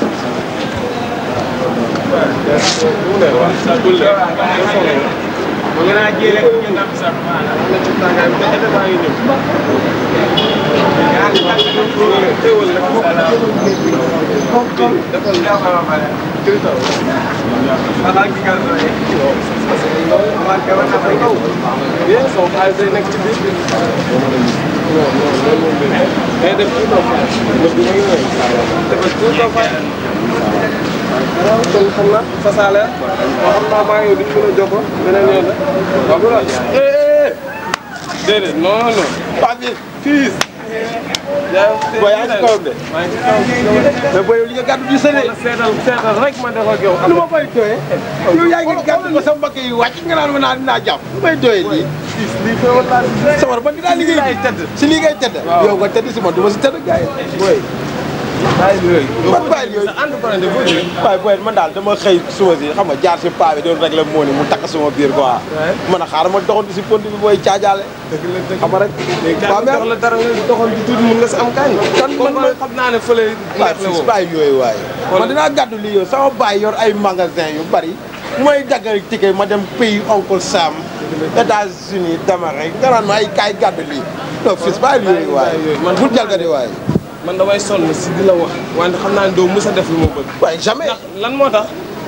Speaker 9: kon xam naa fasaale waaw xam naa maa ngi yow duñ mën a jokkoo beneen yoon la waaw bu la déedéet non non pas bi fii
Speaker 10: booy yaa ngi ci kawam de
Speaker 9: maa ngi ci kaw
Speaker 10: mais booy yow li nga gàddu di sële
Speaker 9: seetal seetal rek ma def ak yow
Speaker 10: lu ma koy doyee yow yaa ngi gàddu ko sa mbokk yi wàcc nga naan ma naa dinaa jàpp lu may doyee lii
Speaker 9: lii feewal laa
Speaker 10: sama man dinaa liggéey si lii ngay tëdd yow nga tëdd si man du ma si tëdd gars yi booy man bàyyi yooyu waaye booy man daal dama xëy suba si xam nga jaar si paa bi doon régler moo ni mu takk suma biir quoi man a xaaral ma doxantu si pont bi booy caajaale xam nga rek
Speaker 9: waaw mais la dara nga doxoon di tuuti mun nga si am kañ kan man man xam naa ne fële
Speaker 10: waaye fii bàyyi yooyu waaye man dinaa gàddu lii yow sama baay yor ay magasin yu bari mooy daggal ticket ma dem pays oncle Sam États-Unis d'Amérique nga naan ma ay kaay gàddu lii non fii bàyyi yooyu waaye
Speaker 9: man
Speaker 10: bul jalgati waaye
Speaker 9: man damay sonn si di la wax wante xam naa ne doo mës a def lu ma bëgg
Speaker 10: waaye jamais
Speaker 9: lan moo tax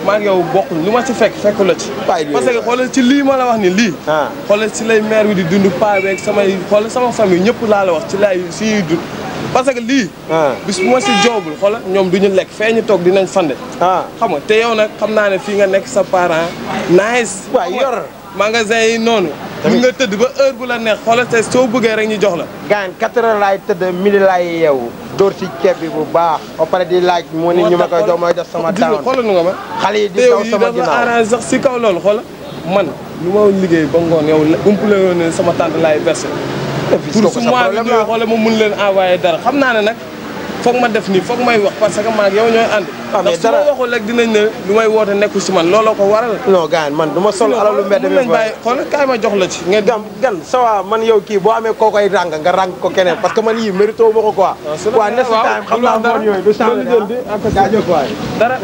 Speaker 9: maa ngi yow bokkuñ lu ma ci fekk fekku la ci parce que xoolal ci lii ma la wax ni lii xoolal ci lay maire bi di dund paa beeg samay xoolal sama famille ñëpp laa la wax ci lay si ñuy dund parce que lii bis bu ma si joobul xoolal ñoom du ñu lekk fee ñu toog dinañ fande xam nga te yow nag xam naa ne fii nga nekk sa parent nice
Speaker 1: waaw yor
Speaker 9: magasin yi noonu mun nga tëdd ba heure bu la neex xoolal te soo bëggee rek ñu jox la
Speaker 1: gaan quatre heures laay tëdd midi laay yeewu dóor ci ceeb bi bu baax ba pare di laaj moo nit ñu ma koy jox mooy def sama
Speaker 9: gis nga
Speaker 1: down
Speaker 9: xoolal nu nga ma
Speaker 1: xale yi di
Speaker 9: te yow
Speaker 1: daw
Speaker 9: yi
Speaker 1: sama
Speaker 9: dafa
Speaker 1: ginnaaw
Speaker 9: arrangé sax si kaw loolu xoola man lu ma liggéey ba ngoon yow umpule woon ne sama tante laay versé pour
Speaker 1: kooku
Speaker 9: su
Speaker 1: sa
Speaker 9: mois bi
Speaker 1: problème
Speaker 9: ñëwee
Speaker 1: la.
Speaker 9: xoola ma mun leen envoyé dara xam naa ne nag foog ma def nii foog may wax parce que maag yow ñooy ànd ndax su ma waxul rek dinañ ne lu may woote nekkul si man looloo ko waral
Speaker 1: non gaan man du ma sol alalu mbedd mi
Speaker 9: nañ bàyyi xoola kaay ma jox la ci nga
Speaker 1: gam gan ça va man yow kii boo amee koo koy ràng nga ràng ko keneen parce que man yii mérito ma ko quoi waaw next time xam naa moon yooyu du changé jaajëf waay
Speaker 9: dara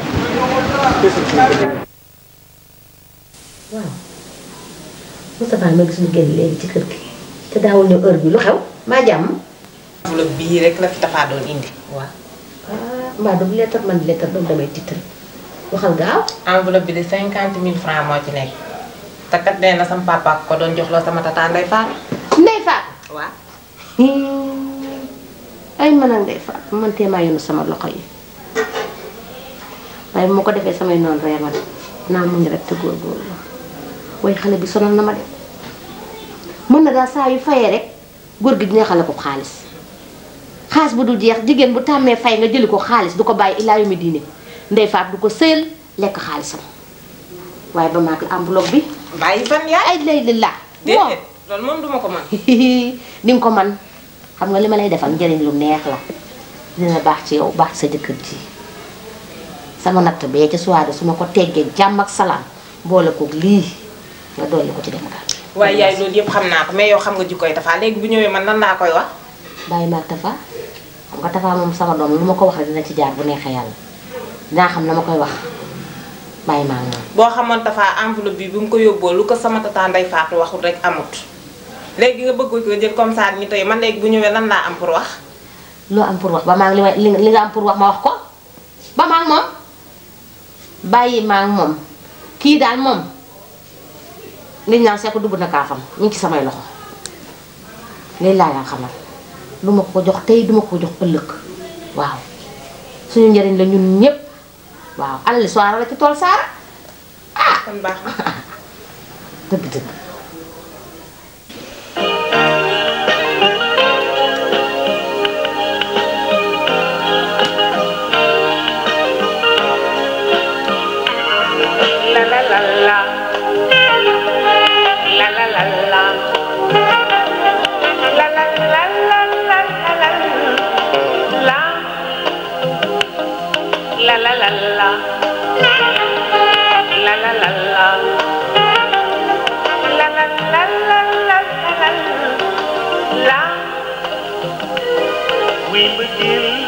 Speaker 15: waaw Moustapha ma gis mu génn léegi ci kër gi te daawul ñëw heure bi lu xew maa jàmm
Speaker 12: enveloppe bii rek la fi Tafa doon indi. waaw.
Speaker 15: ah mbaa du lettre man lettre doom damay tiital waxal gaaw.
Speaker 12: enveloppe bi de cinquante mille francs moo ci nekk. te kat nee na sama papa ko doon jox loo sama tata Ndeye Fatou.
Speaker 15: Ndey Fatou.
Speaker 12: waaw.
Speaker 15: ay man ak Ndey Fatou man tee maa yónnu sama loxo yi waaye bu ma ko defee samay noonu ree ma de naa muñ rek te góorgóorlu waaye xale bi sonal na ma de mën na daal saa yu fayee rek góor gi dina xale ko xaalis xaalis bu dul jeex jigéen bu tàmmee fay nga jëli ko xaalis du ko bàyyi ilaa yu mi diine Ndey Fatou du ko sëyal lekk xaalisam waaye ba maag la enveloppe bi
Speaker 12: bàyyi fan yaay
Speaker 15: ay lay li laa
Speaker 12: déedéet loolu moom duma ko mën.
Speaker 15: di nga ko man xam nga li ma lay defal njëriñ lu neex la dina baax ci yow baax sa jëkkër ji sama natt bee ca soirée su ma ko teggee jàmm ak salaam boole koog lii nga dolli ko ci dem ka
Speaker 12: waaye yaay loolu yëpp xam naa ko mais yow xam nga jikkoy Tafa léegi bu ñëwee man nan laa koy wax.
Speaker 15: bàyyi maag Tafa xam nga Tafa moom sama doom lu ma ko wax rek dina ci jaar bu neexee yàlla dinaa xam na ma koy wax bàyyi maag moom
Speaker 12: boo xamoon Tafa enveloppe bi bu mu ko yóbboo lu ko sama tata Ndeye Fatou waxul rek amut. léegi nga bëgg ko jël comme ça ñu tey man léegi bu ñëwee lan laa am pour wax.
Speaker 15: loo am pour wax ba maa ngi li may li li nga am pour wax ma wax ko ba maa ngi moom bàyyi maa ngi moom kii daal moom liñ naan seeko dugg na kaafam ñu ngi ci samay loxo lii laa yaa xamal du ma ko jox tey du ma ko jox ëllëg waaw suñu njëriñ la ñun ñépp waaw alali soara la ci tool saara
Speaker 12: ah kon baax na.
Speaker 15: dëgg dëgg
Speaker 16: La la la la. La la la la. La la la la la la la. La. La la la la. La la la la. La la la la la la la. La. We begin.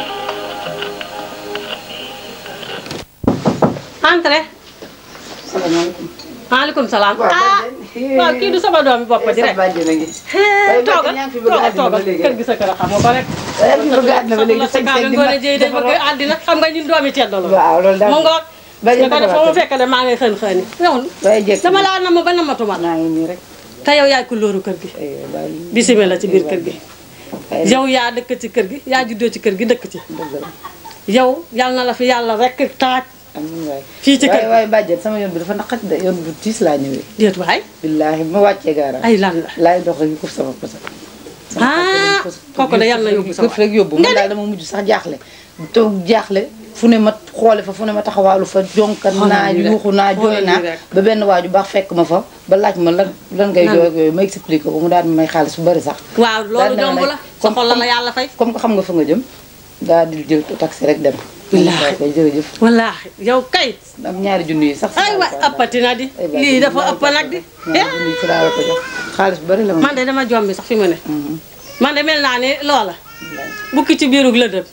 Speaker 14: entrez.
Speaker 5: salaamaaleykum.
Speaker 14: maaleykum salaam. ah waaw kii du sama doomi bopp ji rek.
Speaker 5: Waaye
Speaker 14: toogal
Speaker 5: yaa ngi fi bëgg
Speaker 14: toogal
Speaker 5: àddina ba
Speaker 14: toogal
Speaker 5: léegi
Speaker 14: kër gi sa kër a xam nga ko rek.
Speaker 5: yaa ngi fi bëgg àddina ba léegi
Speaker 14: sa kaa nga ngoone jëy day bëgg àddina xam nga ñun doomi ceddo la.
Speaker 5: waaw loolu daal
Speaker 14: mu ngoog.
Speaker 5: Ba
Speaker 14: nga ko def foo mu
Speaker 5: defaraat
Speaker 14: fekk de maa ngay xën xëni. yow dama laa nam ba namatuma la. te yow yaay ku lóoru kër gi. bisimila ci biir kër gi. yow yaa dëkk ci kër gi yaa juddoo ci kër gi dëkk ci. yow yal na la fi yàlla rek taaj. fii ci kër
Speaker 5: waaye waaye bàjjen sama yoon bi dafa naqat de yoon bu tiis laa ñëwee.
Speaker 14: déet waay.
Speaker 5: billaahi ma wàccee gaaraam.
Speaker 14: ay lan la.
Speaker 5: laay dox rek ko sama posa.
Speaker 14: ah kooku de yàlla na yóbbu sa
Speaker 5: kër rek yóbbu man daal dama mujj sax jaaxle. toog jaaxle fu ne ma xoole fa fu ne ma taxawaalu fa jonkan
Speaker 14: Xoolal
Speaker 5: naa
Speaker 14: lii rek.
Speaker 5: yuuxu naa jooy
Speaker 14: Xoolal
Speaker 5: naa
Speaker 14: lii rek.
Speaker 5: ba benn waaju baax fekk ma fa ba laaj ma lan lan ngay
Speaker 14: Nan.
Speaker 5: jooy ak yooyu ma expliqué ko mu daal di may xaalis bu bari sax
Speaker 14: waaw loolu
Speaker 5: daal di ne ma
Speaker 14: jomb
Speaker 5: nag
Speaker 14: la sa xol la la yàlla fay.
Speaker 5: comme que xam nga fa nga jëm daal di jël taxi rek dem
Speaker 14: Wallaahi.
Speaker 5: koy jërëjëf
Speaker 14: wallaahi yow kay.
Speaker 5: am ñaari junni yi sax
Speaker 14: ay waay ëppati na di. lii dafa ëpp nag di.
Speaker 5: ñaari junni yi fi laa la ko jox xaalis bu bari la ma
Speaker 14: man de dama jombi sax fi mu ne. man de mel naa ne loola. bukki ci biirug lëndëm.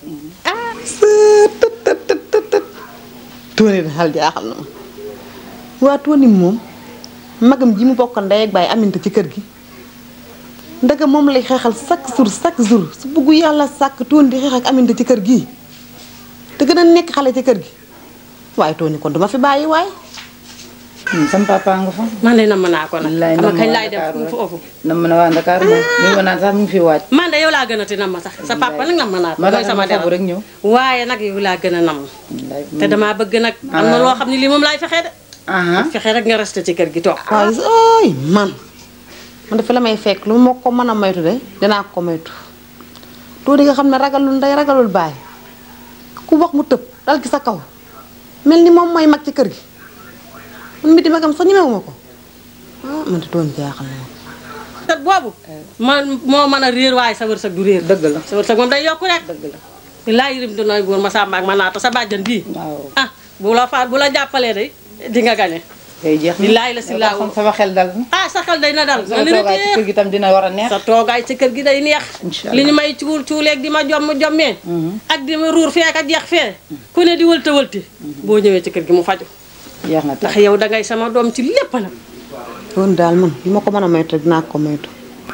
Speaker 17: tóone da xal jaaxal na ma waa tóoni moom magam ji mu bokkal ndey ak baay aminta ci kër gi ndaga moom lay xeexal chaque jour chaque jour su buggu yàlla sàkk tóoni di xeex ak aminta ci kër gi te gën a nekk xale ci kër gi waaye Tony kon duma fi bàyyi waay
Speaker 11: sama papa nga fa.
Speaker 2: man de nam naa ko nag.
Speaker 11: wallaay
Speaker 2: xam nga
Speaker 11: nam
Speaker 2: kañ
Speaker 11: waa
Speaker 2: laay dem
Speaker 11: Ndakaaru
Speaker 2: foofu.
Speaker 11: nam na waa Ndakaaru moom mi ma naan sax mu ngi fi waaj.
Speaker 2: man de yow laa gën a ti nam ma sax sa papa nag nam ma naa ko
Speaker 11: ma
Speaker 2: mooy sama
Speaker 11: dara
Speaker 2: dara
Speaker 11: rek ñëw.
Speaker 2: waaye nag yow laa gën a nam te damaa bëgg nag am na loo xam ne lii moom laay fexe de fexe rek nga resté ci kër gi toog
Speaker 17: waaw gis ooy man man dafa la may fekk lu ma ko mën a moytu de dinaa ko moytu tuuti nga xam ne ragalul ndey ragalul baay ku wax mu tëb dal ci sa kaw mel ni moom mooy mag ci kër gi man miti magam sax ñemewuma ko ah man de doon jaaxal na ma
Speaker 2: te boobu man moo mën a réer waaye sa wërsëg du réer dëgg la sa wërsëg moom day yokku rek dëgg la laa yirim du nooy góor ma sàmba ak ma naata sa bàjjan bii ah bu la fa bu la jàppalee day di nga gañe
Speaker 11: day jeex
Speaker 2: billaay la si laa
Speaker 11: kon sama xel dal na.
Speaker 2: ah sa xel day na dal
Speaker 11: sama toogaay ci kër gi tam dina war a neex.
Speaker 2: sa toogaay ci kër gi day neex
Speaker 11: Incha
Speaker 2: li ñu may cuul cuuleeg di ma jomm jommee ak di ma ruur fee ak a jeex fee ku ne di wëlta wëlti boo ñëwee ci kër gi mu faju
Speaker 11: jeex na
Speaker 2: ndax yow dangay sama doom ci lépp nag
Speaker 17: doon daal man li ma ko mën a moytu rek dinaa ko moytu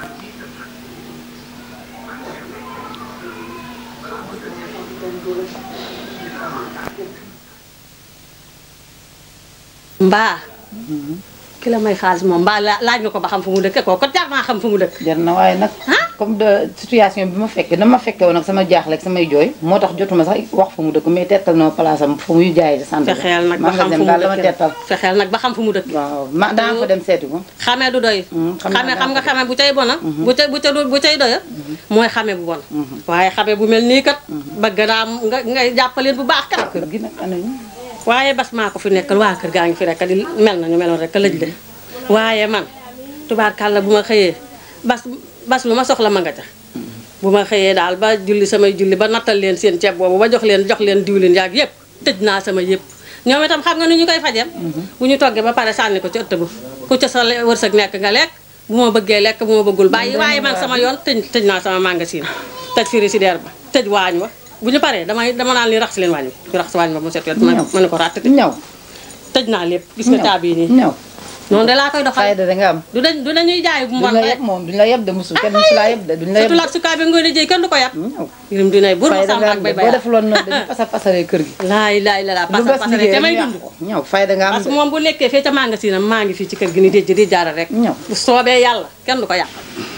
Speaker 2: mbaa ki la may xaalis moom mbaa la- laaj nga ko ba xam fu mu dëkk kooku jar naa xam fu mu dëkk
Speaker 11: jar na waaye nag comme de situation bi ma fekkee na ma fekkee woon ak sama jaaxle ak samay jooy moo tax jotuma sax wax fu mu dëkk mais tettal na ma place am fu muy jaay de sant
Speaker 2: fexeel nag ba xam fu mu
Speaker 11: daal dama
Speaker 2: dëkk
Speaker 11: tettal
Speaker 2: fexeel nag ba xam fu mu dëkk
Speaker 11: waaw ma daan fa dem seeti ko
Speaker 2: xamee du doy xamee xam nga xamee bu cay bona bu ca bu ca bu cay doya mooy xamee bu bon waaye xamee bu mel nii kat bëgg naa nga ngay jàppaleen bu baax kat
Speaker 11: kër gi nag anañu
Speaker 2: waaye bas maa ko fi nekkal waa kër gaa ngi fi rek di mel nañu meloon rek lëj de waaye man tubaarkàlla bu ma xëyee bas bas lu ma soxla ma nga ca bu ma xëyee daal ba julli samay julli ba nattal leen seen ceeb boobu ba jox leen jox leen diwlin yaag yëpp tëj naa sama yëpp ñoom itam xam nga ni ñu koy fajem bu ñu toggee ba pare sànni ko ci ëtt ba ku ca sa le- wërsëg nekk nga lekk bu ma bëggee lekk bu ma bëggul bàyyi waaye man sama yoon tëj tëj naa sama magasin tëj frigidaire ba tëj waañ wa bu ñu paree damay dama naan li rax si leen waañ bi ñu rax si waañ ba mu set wet ma ma ne ko ràtt
Speaker 11: ñaw
Speaker 2: tëj naa lépp gis nga caabi yi nii
Speaker 11: ñaw
Speaker 2: noonu de laa koy doxal
Speaker 11: fayda da nga am
Speaker 2: du dañ du dañuy jaay bu mu
Speaker 11: duñ
Speaker 2: wan
Speaker 11: la
Speaker 2: rek
Speaker 11: yeb moom duñ la yeb de musul kenn musul laa yeb de duñ la yeb
Speaker 2: surtout laat sukaa bi ngoy jëy kenn du ko yab yirim dinay bur ma
Speaker 11: fayda
Speaker 2: sàmba
Speaker 11: nga
Speaker 2: ak
Speaker 11: am
Speaker 2: bay
Speaker 11: de
Speaker 2: bay
Speaker 11: boo defuloon noonu dañu pasa pasaree kër gi
Speaker 2: laay laay la laa
Speaker 11: lu
Speaker 2: pasar
Speaker 11: bas
Speaker 2: pasare
Speaker 11: liggéey
Speaker 2: te may
Speaker 11: rek
Speaker 2: dund
Speaker 11: yàqu ko ñaw fayda nga am
Speaker 2: parce
Speaker 11: de
Speaker 2: que moom bu nekkee fee ca magasin am maa ngi fii ci kër gi ni déj di jaara rek
Speaker 11: ñaw
Speaker 2: bu soobee yàlla kenn du ko yàq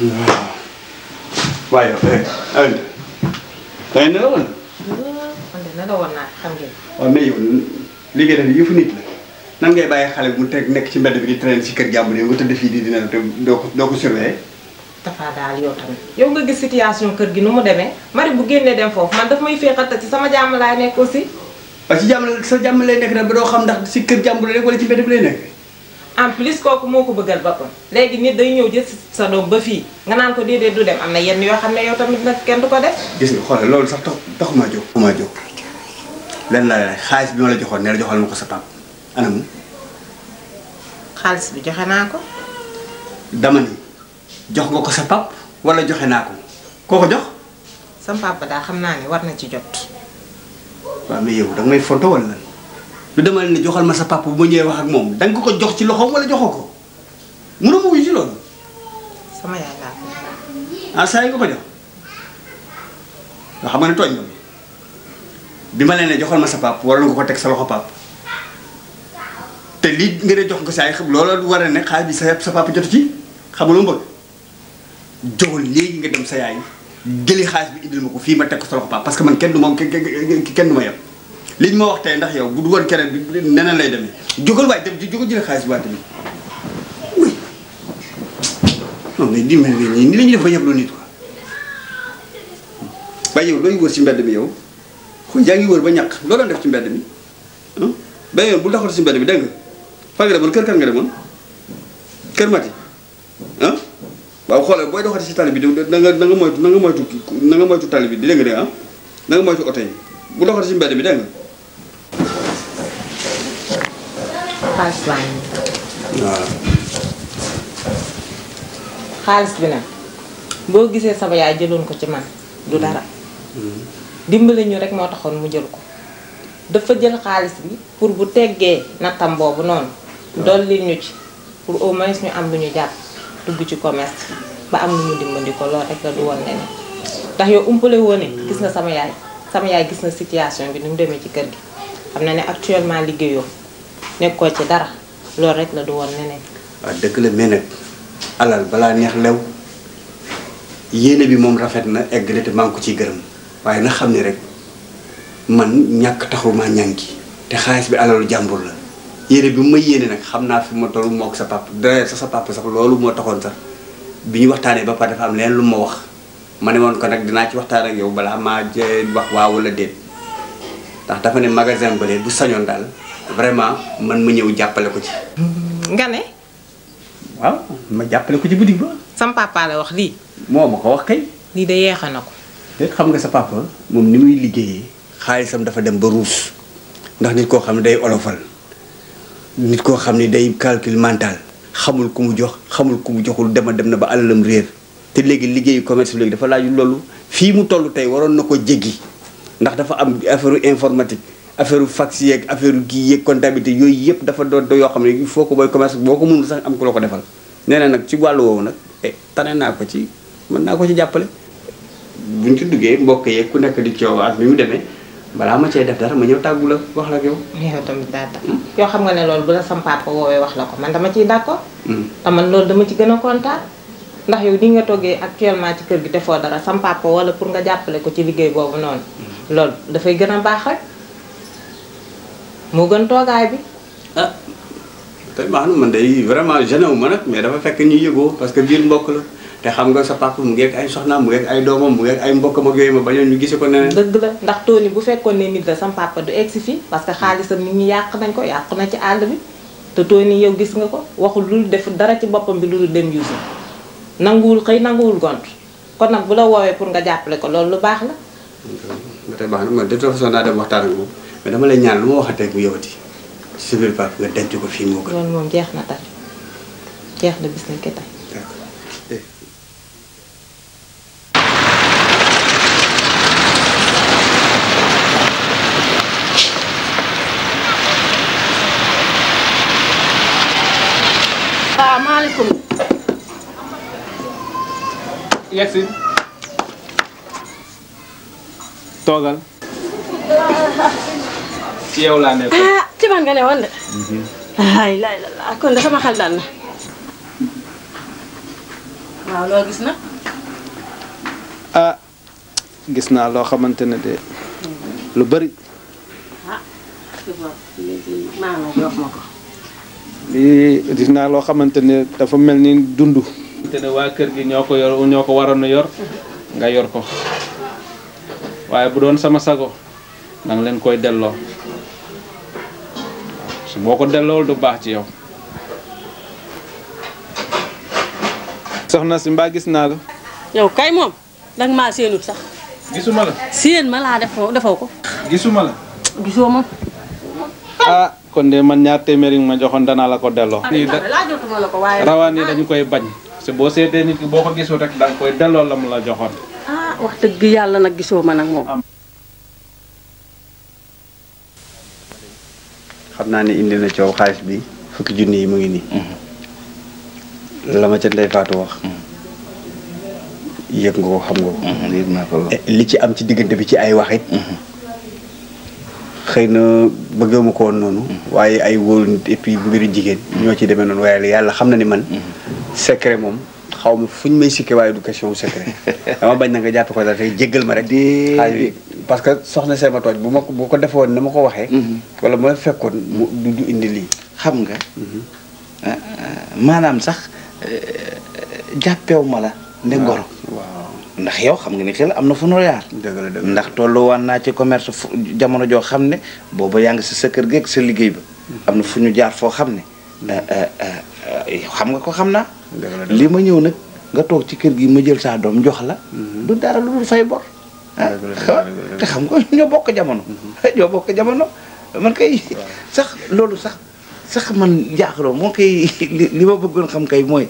Speaker 7: waaye yow eh Alioune da ngay nelaw wala.
Speaker 12: man de ne la woon naa xam ngeen.
Speaker 7: waaw mais yow li ngay def yëfu nit la nan ngay bàyyi xale bu mu teg nekk ci mbedd bi di traîner ci kër jàmbur yow nga tëdd fii di dina te doo ko doo ko surveiller.
Speaker 12: Tafa daal yow tamit yow nga gis situation kër gi nu mu demee mari bu génnee dem foofu man daf may féexal te ci sama jàmm laay nekk aussi.
Speaker 7: waaye ci jàmm sa jàmm lay nekk nag ba doo xam ndax si kër jàmbur lay nekk wala ci mbedd bi lay nekk.
Speaker 12: en plus kooku moo ko bëggal boppam léegi nit day ñëw jël sa doom ba fii nga naan ko déedéet du dem am na yenn yoo xam ne yow tamit nag kenn du ko def.
Speaker 7: gis nga xoolal loolu sax tax taxumaa jóg. taxumaa jóg lenn laa lay xaalis bi ma la joxoon ne la joxal ma ko sa pap anam
Speaker 12: xaalis bi joxe naa ko.
Speaker 7: dama ni jox nga ko sa pap wala joxe naa ko koo ko jox.
Speaker 12: sam papa daal xam naa ne war na ci jot.
Speaker 7: waaw mais yow danga may fonto wala lan lu dama ne joxal ma sa papa bu ma ñëwee wax ak moom danga ko ko jox ci loxoom wala joxoo ko mënoo ma wuyu ci loolu.
Speaker 12: sama yaay laa ko
Speaker 7: ah saa yi nga ko jox nga xam nga ne tooñ nga mi bi ma leen ne joxal ma sa pap waroon nga ko teg sa loxo pap te lii nga ne jox nga saa yi xam loolu war a ne xaalis bi sa sa papa jotu ci xam nga lu mu bëgg joxul léegi nga dem sa yaay jëli xaalis bi indil ma ko fii ma teg ko sa loxo pap parce que man kenn du ma kenn du ma yem li ñu ma wax tey ndax yow bu du woon keneen bi neneen lay demee jógal waay dem jógal jëli xaalis bi waay tamit oui non mais dimbali nga nii ni la ñuy def ba yebloo nit quoi waaye yow looy wër ci mbedd mi yow xu yaa ngi wër ba ñàkk loo doon def ci mbedd mi ah benn yoon bu taxaw ci mbedd mi dégg nga fan nga demoon kër kan nga demoon kër Mati ah waaw xoolal booy doxati ci tali bi da nga da nga moytu na nga moytu na nga moytu tali bi di dégg nga de ah na nga moytu oto yi bu doxati ci mbedd mi dégg nga
Speaker 12: xaalis baa ngi nii.
Speaker 7: waaw
Speaker 12: xaalis bi nag boo gisee sama yaay jëloon ko ci man du dara dimbali ñu rek moo taxoon mu jël ko dafa jël xaalis bi pour bu teggee nattam boobu noonu dolli ñu ci pour au moins ñu am lu ñu jàpp dugg ci commerce ba am lu ñu dimbali ko loolu rek la du woon leneen ndax yow umpale woo ne gis nga sama yaay sama yaay gis na situation bi ni mu demee ci kër gi xam na ne actuellement liggéeyoo nekkoo ci dara loolu rek la du woon neneen
Speaker 7: waaw dëgg la mais nag alal balaa neex lew yéene bi moom rafet na egg na te maa ngi ko ciy gërëm waaye na xam ne rek man ñàkk taxul maa ñànki te xaalis bi alalu jàmbur la yéene bi mu ma yéene nag xam naa fi ma toll moo ak sa papa dara sax sa papa sax loolu moo taxoon sax bi ñu waxtaanee ba pare dafa am leen lu ma wax ma ne woon ko nag dinaa ci waxtaan ak yow balaa maa jee wax waaw wala déet ndax dafa ne magasin bële bu sañoon daal vraiment man ma ñëw jàppale ko ci.
Speaker 12: nga ne
Speaker 7: waaw ma jàppale ko ci boutique ba.
Speaker 12: sam papa la wax lii
Speaker 7: moo ma ko wax kay.
Speaker 12: lii de yeexa na ko
Speaker 7: te xam nga sa papa moom ni muy liggéeyee xaalisam dafa dem ba ruus ndax nit koo xam ne day olofal nit koo xam ne day calcul mental xamul ku mu jox xamul ku mu joxul dema dem na ba alalam réer te léegi liggéeyu commerce bi léegi dafa laaju loolu fii mu toll tey waroon na ko jéggi ndax dafa am affaire informatique affaire fax yeeg affaire kii yeeg comptabilité yooyu yëpp dafa doon yoo xam ne il faut que booy commerce boo ko mënul sax am ku la ko defal nee na nag ci wàllu woowu nag eh tane naa ko ci mën naa ko ci jàppale buñ ci duggee mbokk yeeg ku nekk di coow ak bi mu demee balaa ma cee def dara ma ñëw tàggu la wax la ak yow.
Speaker 12: yow tamit daa tax yoo xam nga ne loolu bu la sam papa woowee wax la ko man dama ciy d'accord te man loolu dama ci gën a kontaan ndax yow ni nga toggee actuellement ci kër gi defoo dara sam papa wala pour nga jàppale ko ci liggéey boobu noonu loolu dafay gën a baax rek moo gën toogaay bi
Speaker 7: ah te baax na man day vraiment gêné wu ma nag mais dafa fekk ñu yëgoo parce que biir mbokk la te xam nga sa papa mu ngeeg ay soxnaam mu ngeeg ay doomam mu ngeeg ay mbokkam ak yooyu ma bañoon ñu gise ko neneen
Speaker 12: dëgg la ndax Tony bu fekkoon ne nit la sam papa du egsi fii parce que xaalisam nit ñi yàq nañ ko yàq na ci àll bi te Tony yow gis nga ko waxul lu def dara ci boppam bi lu dul dem yuusi nanguwul xëy nanguwul gont kon nag bu la woowee pour nga jàppale ko loolu lu baax la
Speaker 7: ba tey baax na man de toute façon naa dem waxtaan ak moom mais dama lay ñaan lu ma waxatee bu yowati ci sa biir papa nga denc ko fii moo gën
Speaker 12: loolu moom jeex na tey jeex na bis nañ ko tey
Speaker 2: salaamaaleykum.
Speaker 6: yegsi toogal ci yow laa nekk
Speaker 2: ah ci man nga ne woon de. ay lay la la kon de sama xel dal na. waaw loo gis na.
Speaker 6: ah gis naa loo xamante ne de lu bari
Speaker 2: ah léegi maa ngi jox ma ko.
Speaker 6: lii gis naa loo xamante ne dafa mel ni dund te ne waa kër gi ñoo ko yor ñoo ko waroon a yor nga yor ko waaye bu doon sama sago danga leen koy delloo su boo ko dellool du baax ci yow soxna si mbaa gis naa la
Speaker 2: yow kay moom danga maa séenut sax.
Speaker 6: gisuma la
Speaker 2: séen ma laa defoo defoo ko.
Speaker 6: gisuma la
Speaker 2: gisoo ma.
Speaker 6: ah kon de man ñaar téeméer yi nga ma joxoon danaa la ko delloo lii da
Speaker 2: laajotuma la ko waaye.
Speaker 6: rawaan yi dañu koy bañ te boo seetee nit ki boo ko gisul rek danga koy delloo la mu la joxoon
Speaker 2: ah wax dëgg yàlla nag gisoo ma nag moom.
Speaker 7: xam naa ne indi na coow xaalis bi fukki junni yi mu ngi nii la ma ca ndey faatu wax yëg nga ko xam nga ko
Speaker 4: yëg naa ko
Speaker 7: li ci am ci diggante bi ci ay waxit xëy na bëgguma ko woon noonu waaye ay wóolu nit et puis mbiru jigéen ñoo ci demee noonu waaye yàlla xam na ni man secret moom xaw ma fu ñu may sikke waaye du question secret dama bañ na nga jàppe ko dara tey jéggal ma rek xaalis bi parce que soxna see ma tooj bu ma ko bu ko defoon na ma ko waxee wala ma fekkoon mu du du indi lii
Speaker 4: xam nga maanaam sax jàppew ma la nde goro ndax yow xam nga ni xel am na fu nu yaar
Speaker 7: dëgg la dëgg
Speaker 4: ndax tollu waan naa ci commerce fu jamono joo xam ne booba yaa ngi si sa kër geeg sa liggéey ba am na fu ñu jaar foo xam ne yow xam nga ko xam naa li ma ñëw nag nga toog ci kër gi ma jël saa doom jox la du dara lu dul fay bor ah te xam nga ñoo bokk jamono ñoo bokk jamono man kay sax loolu sax sax man jaaxaloo moo koy li li ma bëggoon xam kay mooy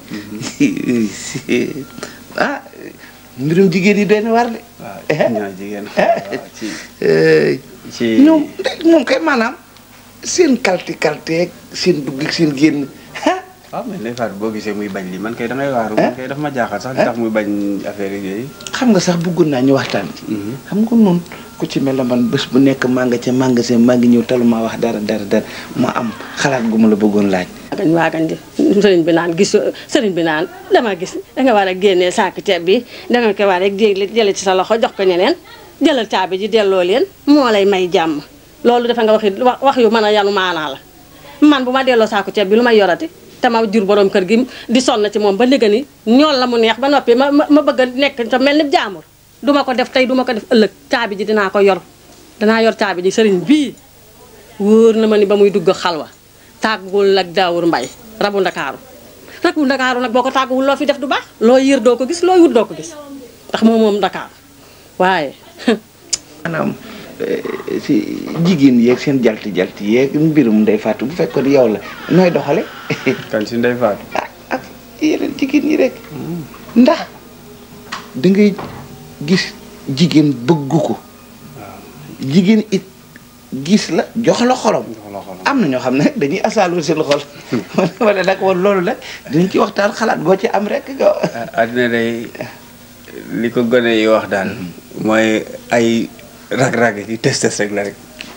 Speaker 4: ah mbirum jigéen yi doy na war de.
Speaker 7: waaw ñoo jigéen ci ci
Speaker 4: ñoom moom kay maanaam seen kalti kalti ak seen dugg ak seen génn ah
Speaker 7: waaw mais Ndeye Fatou boo gisee muy bañ li man kay damay waaru man kay dafa ma jaaxal sax li tax muy bañ affaire yooyu
Speaker 10: xam nga sax bëggoon naa ñu waxtaan xam nga noonu ku ci mel ne man bés bu nekk maa nga ca magasin maa ngi ñëw taluma wax dara dara dara ma am xalaat gu ma la bëggoon laaj
Speaker 14: waagañ waagañ di sëriñ bi naan gis sëriñ bi naan dama gis danga war a génnee saako ceeb bi danga ko war a jégli jële ci sa loxo jox ko ñeneen jëlal caabi ji delloo leen moo lay may jàmm loolu dafa nga waxi wax wax yu mën a yanu maanaa la man bu ma delloo saako ceeb bi lu may yorati te ma jur borom kër gi di sonn ci moom ba léegi ni ñool la mu neex ba noppi ma ma bëgg a nekk te mel ni jaamur duma ko def tey duma ko def ëllëg caabi ji dinaa ko yor danaa yor caabi ji sëriñ bii wóor na ma ni ba muy dugg xalwa tàggul ak daawur mbay rabu ndakaaru rabu ndakaaru nag boo ko tàgguwul loo fi def du baax loo yër doo ko gis loo wut doo ko gis ndax moom moom ndakaaru waaye
Speaker 10: maanaam si jigéen yeeg seen jalti jalti yeeg mbirum Ndeye Fatou bu fekkoon yow la nooy doxale
Speaker 7: kan si Ndeye Fatou
Speaker 10: ak yeneen jigéen ñi rek ndax da ngay gis jigéen bëgg ko jigéen it gis la jox la xolam am na ñoo xam ne dañuy asaaloo seen xol wala nag woon loolu nag dinañ ci waxtaan xalaat goo ci am rek nga
Speaker 7: addina day li ko gone yi wax daal mooy ay rag-rag yi test test rek la rek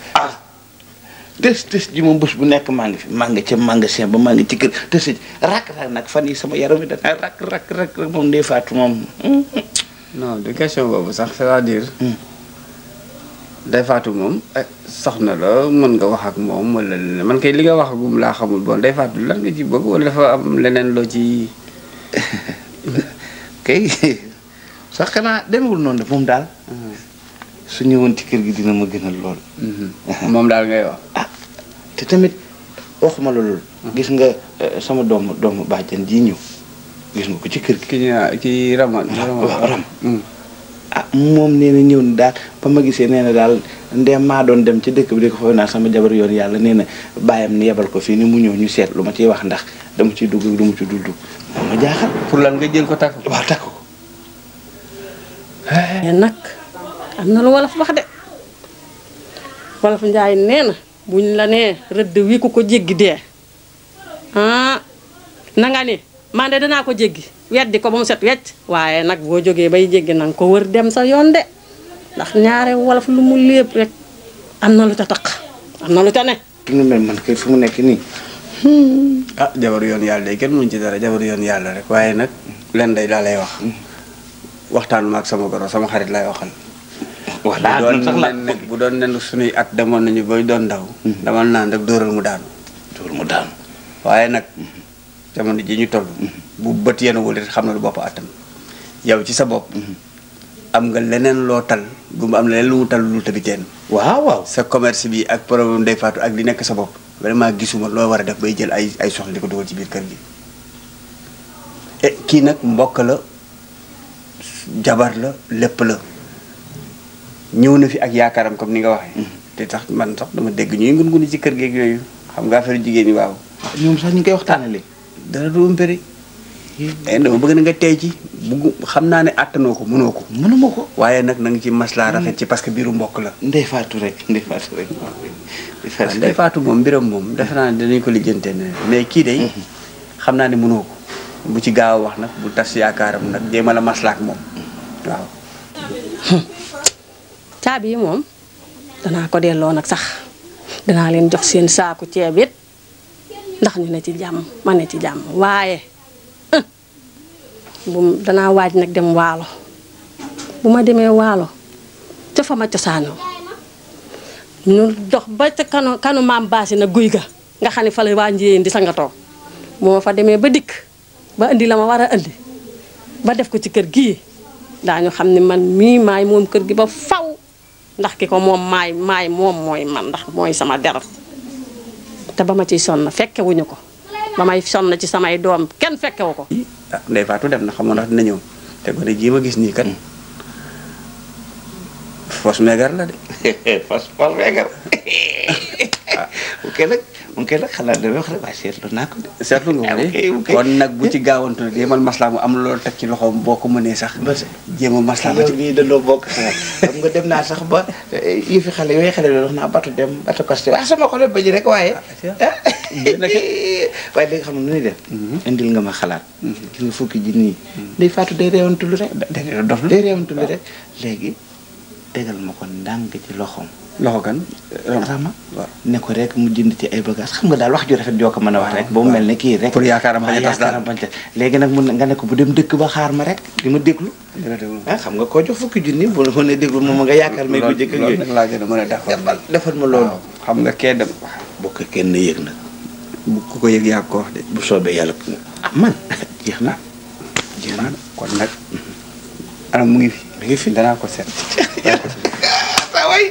Speaker 10: tës tës ji moom bés bu nekk maa ngi fi maa ngi ca magasin ba maa ngi ci kër tës ji rak rak nag fan yi sama yaram yi dana rak rak rak rek moom Ndeye Fatou moom
Speaker 7: non du question boobu sax c'est-à-dire Ndeye Fatou moom soxna la mën nga wax ak moom wala leneen man kay li nga wax agum laa xamul bon Ndeye Fatou lan nga ci bëgg wala dafa am leneen loo ci
Speaker 10: kay sax xanaa demewul noonu de moom daal su ñëwoon ci kër gi dina ma gënal lool
Speaker 7: moom daal ngay wax
Speaker 10: te tamit waxuma la loolu gis nga sama doomu doomu bàjjan ji ñëw gis nga ko ci kër gi
Speaker 7: ki ñu ki raman
Speaker 10: waaw ram ah moom nee na ñëw na daal ba ma gisee nee na daal ndem maa doon dem ci dëkk bi di ko fa naan sama jabar yoon yàlla nee na bàyyam ni yebal ko fii ni mu ñëw ñu seet lu ma ciy wax ndax dama ciy dugg du mu ci dul dugg moom ma jaaxal
Speaker 7: pour lan nga jël ko takk
Speaker 10: waaw takk ko
Speaker 14: mais nag am na lu wolof wax de wolof njaay nee na buñ la nee rëdd wi ku ko jéggi dee ah na nga ni man de danaa ko jéggi weddi ko ba mu set wecc waaye nag boo jógee bay jéggi nanga ko wër dem sa yoon de ndax ñaare wolof lu mu lépp rek am na lu ca taq am na lu ca ne
Speaker 10: ki nga mel man kay fu mu nekk nii
Speaker 7: ah jabaru yoon yàlla day kenn mënuñ ci dara jabaru yoon yàlla rek waaye nag len day daa lay wax waxtaan ma ak sama goro sama xarit lay waxal
Speaker 10: wax
Speaker 7: bu doon nen nag bu doon nen suñuy at demoon nañu bay doon ndaw dama naan rek dóoral mu daanu
Speaker 10: dóoral mu daanu
Speaker 7: waaye nag jamono ji ñu toll bu bët yenuwul it xam na lu bopp attan yow ci sa bopp am nga leneen loo tal gumba am leneen lu mu tal lu tëbi teen
Speaker 10: waaw waaw
Speaker 7: sa commerce bi ak problème Ndeye Fatou ak li nekk sa bopp vraiment gisuma loo war a def bay jël ay ay soxla di ko dugal ci biir kër gi e kii nag mbokk la jabar la lépp la ñëw na fi ak yaakaaram comme ni nga waxee te tax man sax dama dégg ñuy ngun-nguni ci kër geeg yooyu xam nga affaire jigéen ñi waaw
Speaker 10: ñoom sax ñu ngi koy waxtaanale
Speaker 7: dara du ëmpëri dama bëgg na nga tey ci bugg xam naa ne àttanoo ko mënoo ko
Speaker 10: mënuma ko
Speaker 7: waaye nag na nga ci maslaa rafet ci parce que biiru mbokk la
Speaker 10: Ndeye Fatou rek Ndeye Fatou rek
Speaker 7: waaw Ndeye Fatou moom mbiram moom defe naa ne danañ ko lijjante ne mais kii day xam naa ne mënoo ko bu ci gaaw a wax nag bu tas yaakaaram nag jéemal a maslaa ak moom waaw
Speaker 14: caabi yi moom danaa ko delloo nag sax danaa leen jox seen saaku ceeb it ndax ñu ne ci jàmm ma ne ci jàmm waaye bu danaa waaj nag dem waalo bu ma demee waalo ca fa ma cosaanoo ñu dox ba ca kanu kanu maam baasi na guy ga nga xam ne fa la waa njiyeen di sangatoo bu ma fa demee ba dikk ba indi la ma war a indi ba def ko ci kër gii daañu xam ne man mii maay moom kër gi ba faw ndax ki ko moom maay maay moom mooy man ndax mooy sama deret te ba ma ciy sonn fekkewuñu ko ba may sonn ci samay doom kenn fekkewu ko
Speaker 7: ah Ndeye Fatou dem na xamoon ndax dina ñëw te gone jii ma gis nii kat fos meegar la de
Speaker 10: fos fos meegar ok nag
Speaker 4: moom kay nag xalaat damay wax rek waaye seetlu naa ko de.
Speaker 7: seetlu nga ko de kon nag bu ci gaawantu nag yemal maslaa mu am loolu teg ci loxoom boo ko mënee sax. jéem a maslaa ba
Speaker 4: yow
Speaker 7: ci
Speaker 4: nii dañoo bokk xalaat xam nga dem naa sax ba yi fi xale yooyu xale loolu wax naa batu dem batu costé ah sama xol ba ji rek waaye. waaye léegi xam nga nu ñuy def. indil nga ma xalaat. gis nga fukki ji nii. day faatu day réewantulu rek. day dof day réewantulu rek léegi tegal ma ko ndànk ci loxoom.
Speaker 7: loxo kan.
Speaker 4: Rama ne ko rek mu jënd ci ay bagages xam nga daal wax ju rafet joo ko mën a wax rek. ba mu mel ne kii rek.
Speaker 7: pour yaakaaram bañ a tas daal
Speaker 4: yaakaaram bañ a tas léegi nag mun nga ne ko bu dem dëkk ba xaar ma rek di ma déglu. ah xam nga koo jox fukki junni bu la mënee déglu moom nga yaakaar may ko jëkk ak
Speaker 7: loolu
Speaker 4: yooyu.
Speaker 7: nag laa gën a mën a defal.
Speaker 4: defal ma loolu.
Speaker 7: xam nga kee dem.
Speaker 4: bu ko kenn yëg nag.
Speaker 7: bu ku ko yëg yaa ko wax de.
Speaker 4: bu soobee yàlla ah man jeex na.
Speaker 7: jeex na kon nag. ana mu ngi fi.
Speaker 4: mi ngi fi
Speaker 7: danaa ko seet.
Speaker 4: waay.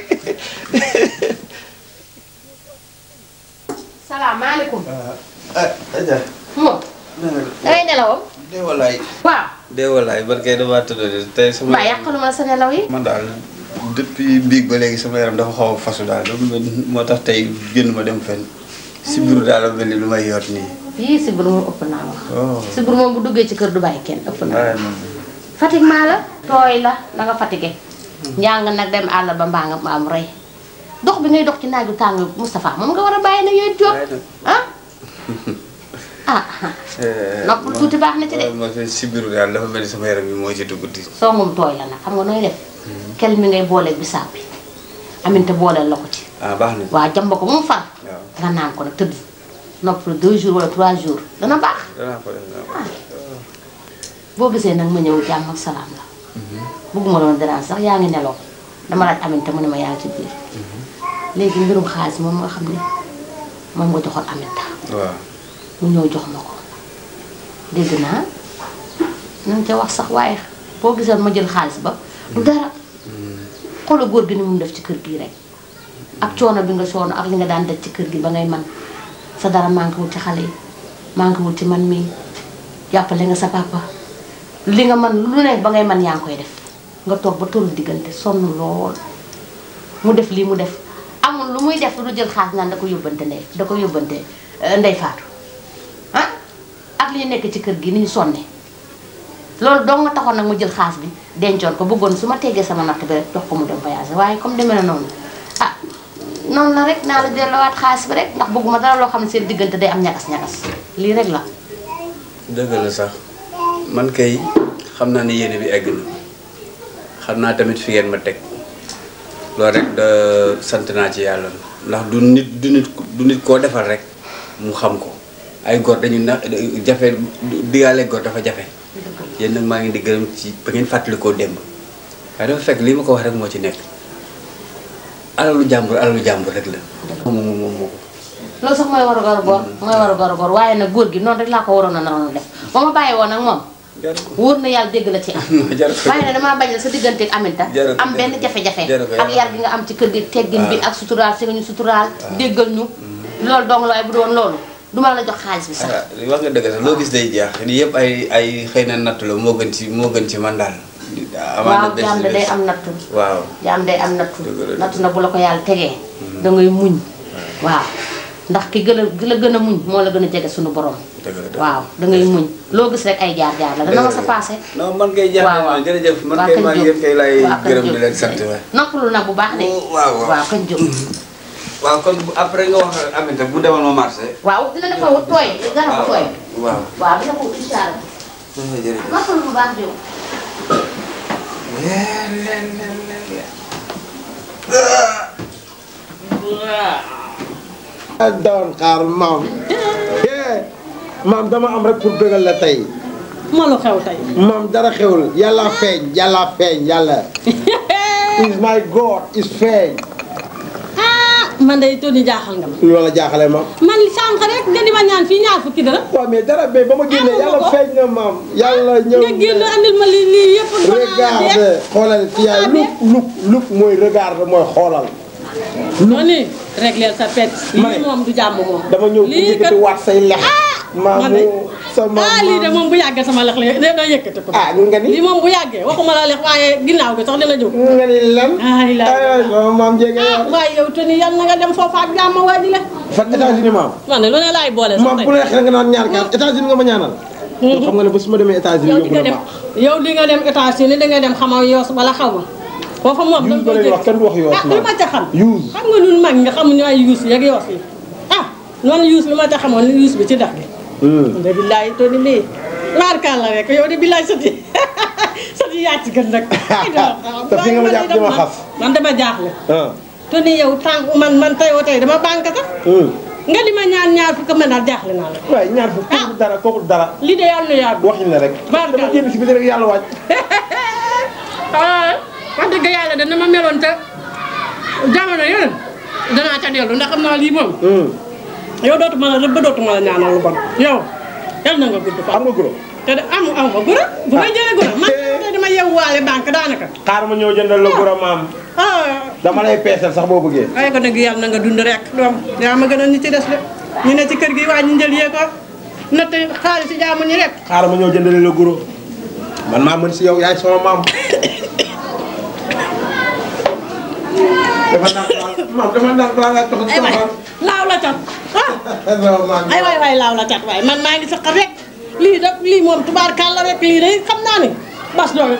Speaker 15: salaamaaleykum.
Speaker 10: Adja.
Speaker 15: moom. dangay nelawam.
Speaker 10: dee walaay.
Speaker 15: waaw.
Speaker 10: dee walaay barkay damaa tëdd de tey sama.
Speaker 15: mbaa yàqaluma la sa nelaw yi.
Speaker 10: man daal depuis biig ba léegi sama yaram dafa xaw a fasu daal moo tax tey génn ma dem fenn si biiru daal la mel ni lu may yor nii.
Speaker 15: yii sibir moom ëpp naa wax.
Speaker 10: oh.
Speaker 15: sibir moom bu duggee ci kër du bàyyi kenn ëpp naa
Speaker 10: waaye
Speaker 15: wax.
Speaker 10: man
Speaker 15: fatigue maa la. tooy la da nga fatigué. njàng nag dem àll ba mbaa nga am rey. dox bi ngay dox ci naaju tàng Moustapha moom nga war a bàyyi na yooyu jóg ah. ah noppal tuuti baax na ci de.
Speaker 10: moo tax si biiru daal dafa mel ni sama yaram bi moo ci dugg di.
Speaker 15: songum tooy la nag xam nga nooy def. kel mi ngay booleeg bisaab bi. aminte booleel la ko ci.
Speaker 10: ah baax na.
Speaker 15: waa jamba ko mu far. nga naan ko nag tëdd. noppal deux jours wala trois jours dana baax.
Speaker 10: danaa ko def danaa ko def.
Speaker 15: boo gisee nag ma ñëw jàmm ak salaam la. bëgguma doon dérange sax yaa ngi nelaw dama laaj aminte mu ne ma yaa ngi ci biir. léegi mbirum xaalis moom nga xam ne moom nga joxoon aminta
Speaker 10: waaw.
Speaker 15: mu ñëw jox ma ko dégg naa nañ ca wax sax waaye boo gisoon ma jël xaalis ba du dara xoola góor gi ni mu def ci kër gi rek ak coono bi nga coono ak li nga daan def ci kër gi ba ngay man sa dara manqué wul ci xale yi manqué wul ci man mii jàppale nga sa papa li nga man lu ne ba ngay man yaa ngi koy def nga toog ba tollu diggante sonn lool mu def lii mu def amul lu muy def lu jël xaalis naan da ko yóbbante ndey da ko yóbbante eh, ndey faatu ah ak li ñu nekk ci kër gi ni ñu sonne loolu dong nga taxoon nag mu jël xaalis bi dencoon ko bëggoon su ma teggee sama natt bi rek jox ko mu dem voyage waaye comme demee na noonu ah noonu la rek naa la delloowaat xaalis bi rek ndax bëgguma dara loo xam ne seen diggante day am ñagas-ñagas lii rek la
Speaker 7: dëgg la sax man kay xam naa ne yéene bi egg na xam naa tamit fi ngeen ma teg loolu rek da sant naa ci yàlla ndax du nit du nit du nit koo defal rek mu xam ko ay góor dañu na jafe digaale góor dafa jafe yéen nag maa ngi di gërëm ci ba ngeen fàttalikoo démb waaye dafa fekk lii ma ko wax rek moo ci nekk alalu jàmbur alalu jàmbur rek la moom moom moom moo ko
Speaker 15: loolu sax mooy waru garu góor mooy waru garu góor waaye nag góor gi noonu rek laa ko waroon a naroon a def ba ma bàyyi woon nag moom wóor na yàlla dégg la ci am waaye nag damaa bañ la sa diggante ak aminta
Speaker 7: Jaru ko
Speaker 15: am benn jafe-jafe
Speaker 7: Jaru ko
Speaker 15: ak yar gi nga am ci kër gi teggin bi ak suturaal si nga ñu suturaal déggal ñu loolu dong la waaye bu doon loolu duma la jox xaalis bi sax
Speaker 7: ah wax nga dëgg sax loo gis day jeex lii yëpp ay ay xëy na natt la moo gën ci moo gën ci man daal.
Speaker 15: waaw jaam de day am nattu
Speaker 7: waaw.
Speaker 15: jaam day am nattu nattu na bu la ko yàlla tegee da ngay muñ waaw ndax ki gën a ki la gën a muñ moo la gën a jege suñu borom waaw da ngay muñ loo gis rek ay jaar jaar la dana ma sa passé
Speaker 7: non man kay jaar
Speaker 15: waaw waaw
Speaker 7: jërëjëf man
Speaker 15: waaw
Speaker 7: kay
Speaker 15: kañ
Speaker 7: maa ngi
Speaker 15: jóg.
Speaker 7: yéen kay lay
Speaker 15: waaw kañ
Speaker 7: gërëm di
Speaker 15: jóg.
Speaker 7: leen sant waay.
Speaker 15: noppalu nag bu baax de
Speaker 7: waaw waaw.
Speaker 15: waaw kañ jóg
Speaker 7: waaw kon bu- après nga wax Aminata bu demal ma marché.
Speaker 15: waaw dina dafa wut tooy garab bu tooy
Speaker 7: waaw.
Speaker 15: waaw dina ko wut incha allah
Speaker 7: jërëjëf.
Speaker 15: noppalu bu baax jóg
Speaker 1: doon xaar maam maam dama am rek pour bëggal la tey
Speaker 13: ma lu xew tey
Speaker 1: maam dara xewul yàlla feeñ yàlla feeñ yàlla is my god is feeñ
Speaker 13: ah man day Tony jaaxal nga ma
Speaker 1: loola jaaxale maam
Speaker 13: man sànq rek nga di ma ñaan fii ñaar fukki dara
Speaker 1: waaw mais dara mais ba ma génnee
Speaker 13: Amu
Speaker 1: yàlla
Speaker 13: ko.
Speaker 1: feeñ na maam yàlla ñëw
Speaker 13: nga génn andil ma lii lii yëpp
Speaker 1: regarde xoolal ci yaay luk luk luk mooy regarde mooy xoolal
Speaker 13: Tony régleel sa pet lii moom du jàmm moom
Speaker 1: dama ñëw pour
Speaker 13: lii
Speaker 1: yëkkati waat say lex maamu sama
Speaker 14: ah lii de moom bu yàggee sama lex la dina yëkkati ko.
Speaker 1: ah nga ni
Speaker 14: lii moom bu yàggee waxuma la lex waaye ginnaaw gi sax dina jóg.
Speaker 1: nga ni lan.
Speaker 14: ay la
Speaker 1: sama maam jege
Speaker 14: ah waaye yow te ni yal na nga dem foofa ak jàmm waa ji la.
Speaker 1: fan États-Unis maam.
Speaker 14: man de lu ne laay boole sax
Speaker 1: maam
Speaker 14: tey.
Speaker 1: bu neex nga naan ñaar kaar États-Unis nga ma ñaanal. yow xam nga ne ba su ma demee États-Unis
Speaker 14: yow di
Speaker 1: yóbbu
Speaker 14: nga
Speaker 1: la
Speaker 14: dem
Speaker 1: baax.
Speaker 14: yow di nga dem États-Unis di nga dem xamaw yoos wala xaw ma. foofa moom
Speaker 1: yuus ba leen wax kenn du wax yoos
Speaker 14: ah li ma ca xam.
Speaker 1: yuus.
Speaker 14: xam nga ñun mag ñi xamuñu ay yuus yeeg yoos yi ah noonu yuus li ma ca xamoon ni yuus bi ci dex gi. de billaay to ni lii waar kaan la rek yow de billaay sati sati yaa ci gën nag.
Speaker 1: te fi nga ma jàpp di ma xas.
Speaker 14: man dama jaaxle.
Speaker 1: ah.
Speaker 14: to ni yow tànk man man tey wa tey dama banque sax. nga di ma ñaan ñaar fukk ma daal jaaxle naa la.
Speaker 1: waaye ñaar fukk kooku dara kooku dara.
Speaker 14: lii de yàlla na yàgg.
Speaker 1: waxin la rek. dama génn si biti rek yàlla waaj.
Speaker 14: ah wax dëgg yàlla dana ma meloon te jamono yeneen danaa ca dellu ndax xam naa lii moom. yow dootuma la rëbb dootuma la ñaanal lu bon yow yal na nga gudd fa.
Speaker 1: am nga guro.
Speaker 14: te de am am nga guro bu may jëlee guro man de dama yewwaale banque daanaka.
Speaker 1: xaar ma ñëw jëndal la guro maam.
Speaker 14: ah
Speaker 1: dama lay peesal sax boo bëggee.
Speaker 14: waaye ko dëgg yàlla na nga dund rek doom yaa ma gën a ñi ci des de ñu ne ci kër gi waa ñu njël yee ko natt xaalis si jaamu ñi rek.
Speaker 1: xaar ma ñëw jëndal la guro. man maa mën si yow yaay sama maam. dafa naan maam dafa naan balaa ngaa toog
Speaker 14: ay waay laaw la cat ah
Speaker 1: sama maam.
Speaker 14: ay waay waay laaw la cat waay man maa ngi sëq rek lii da lii moom tubaarkàlla rek lii de xam naa ni bas doo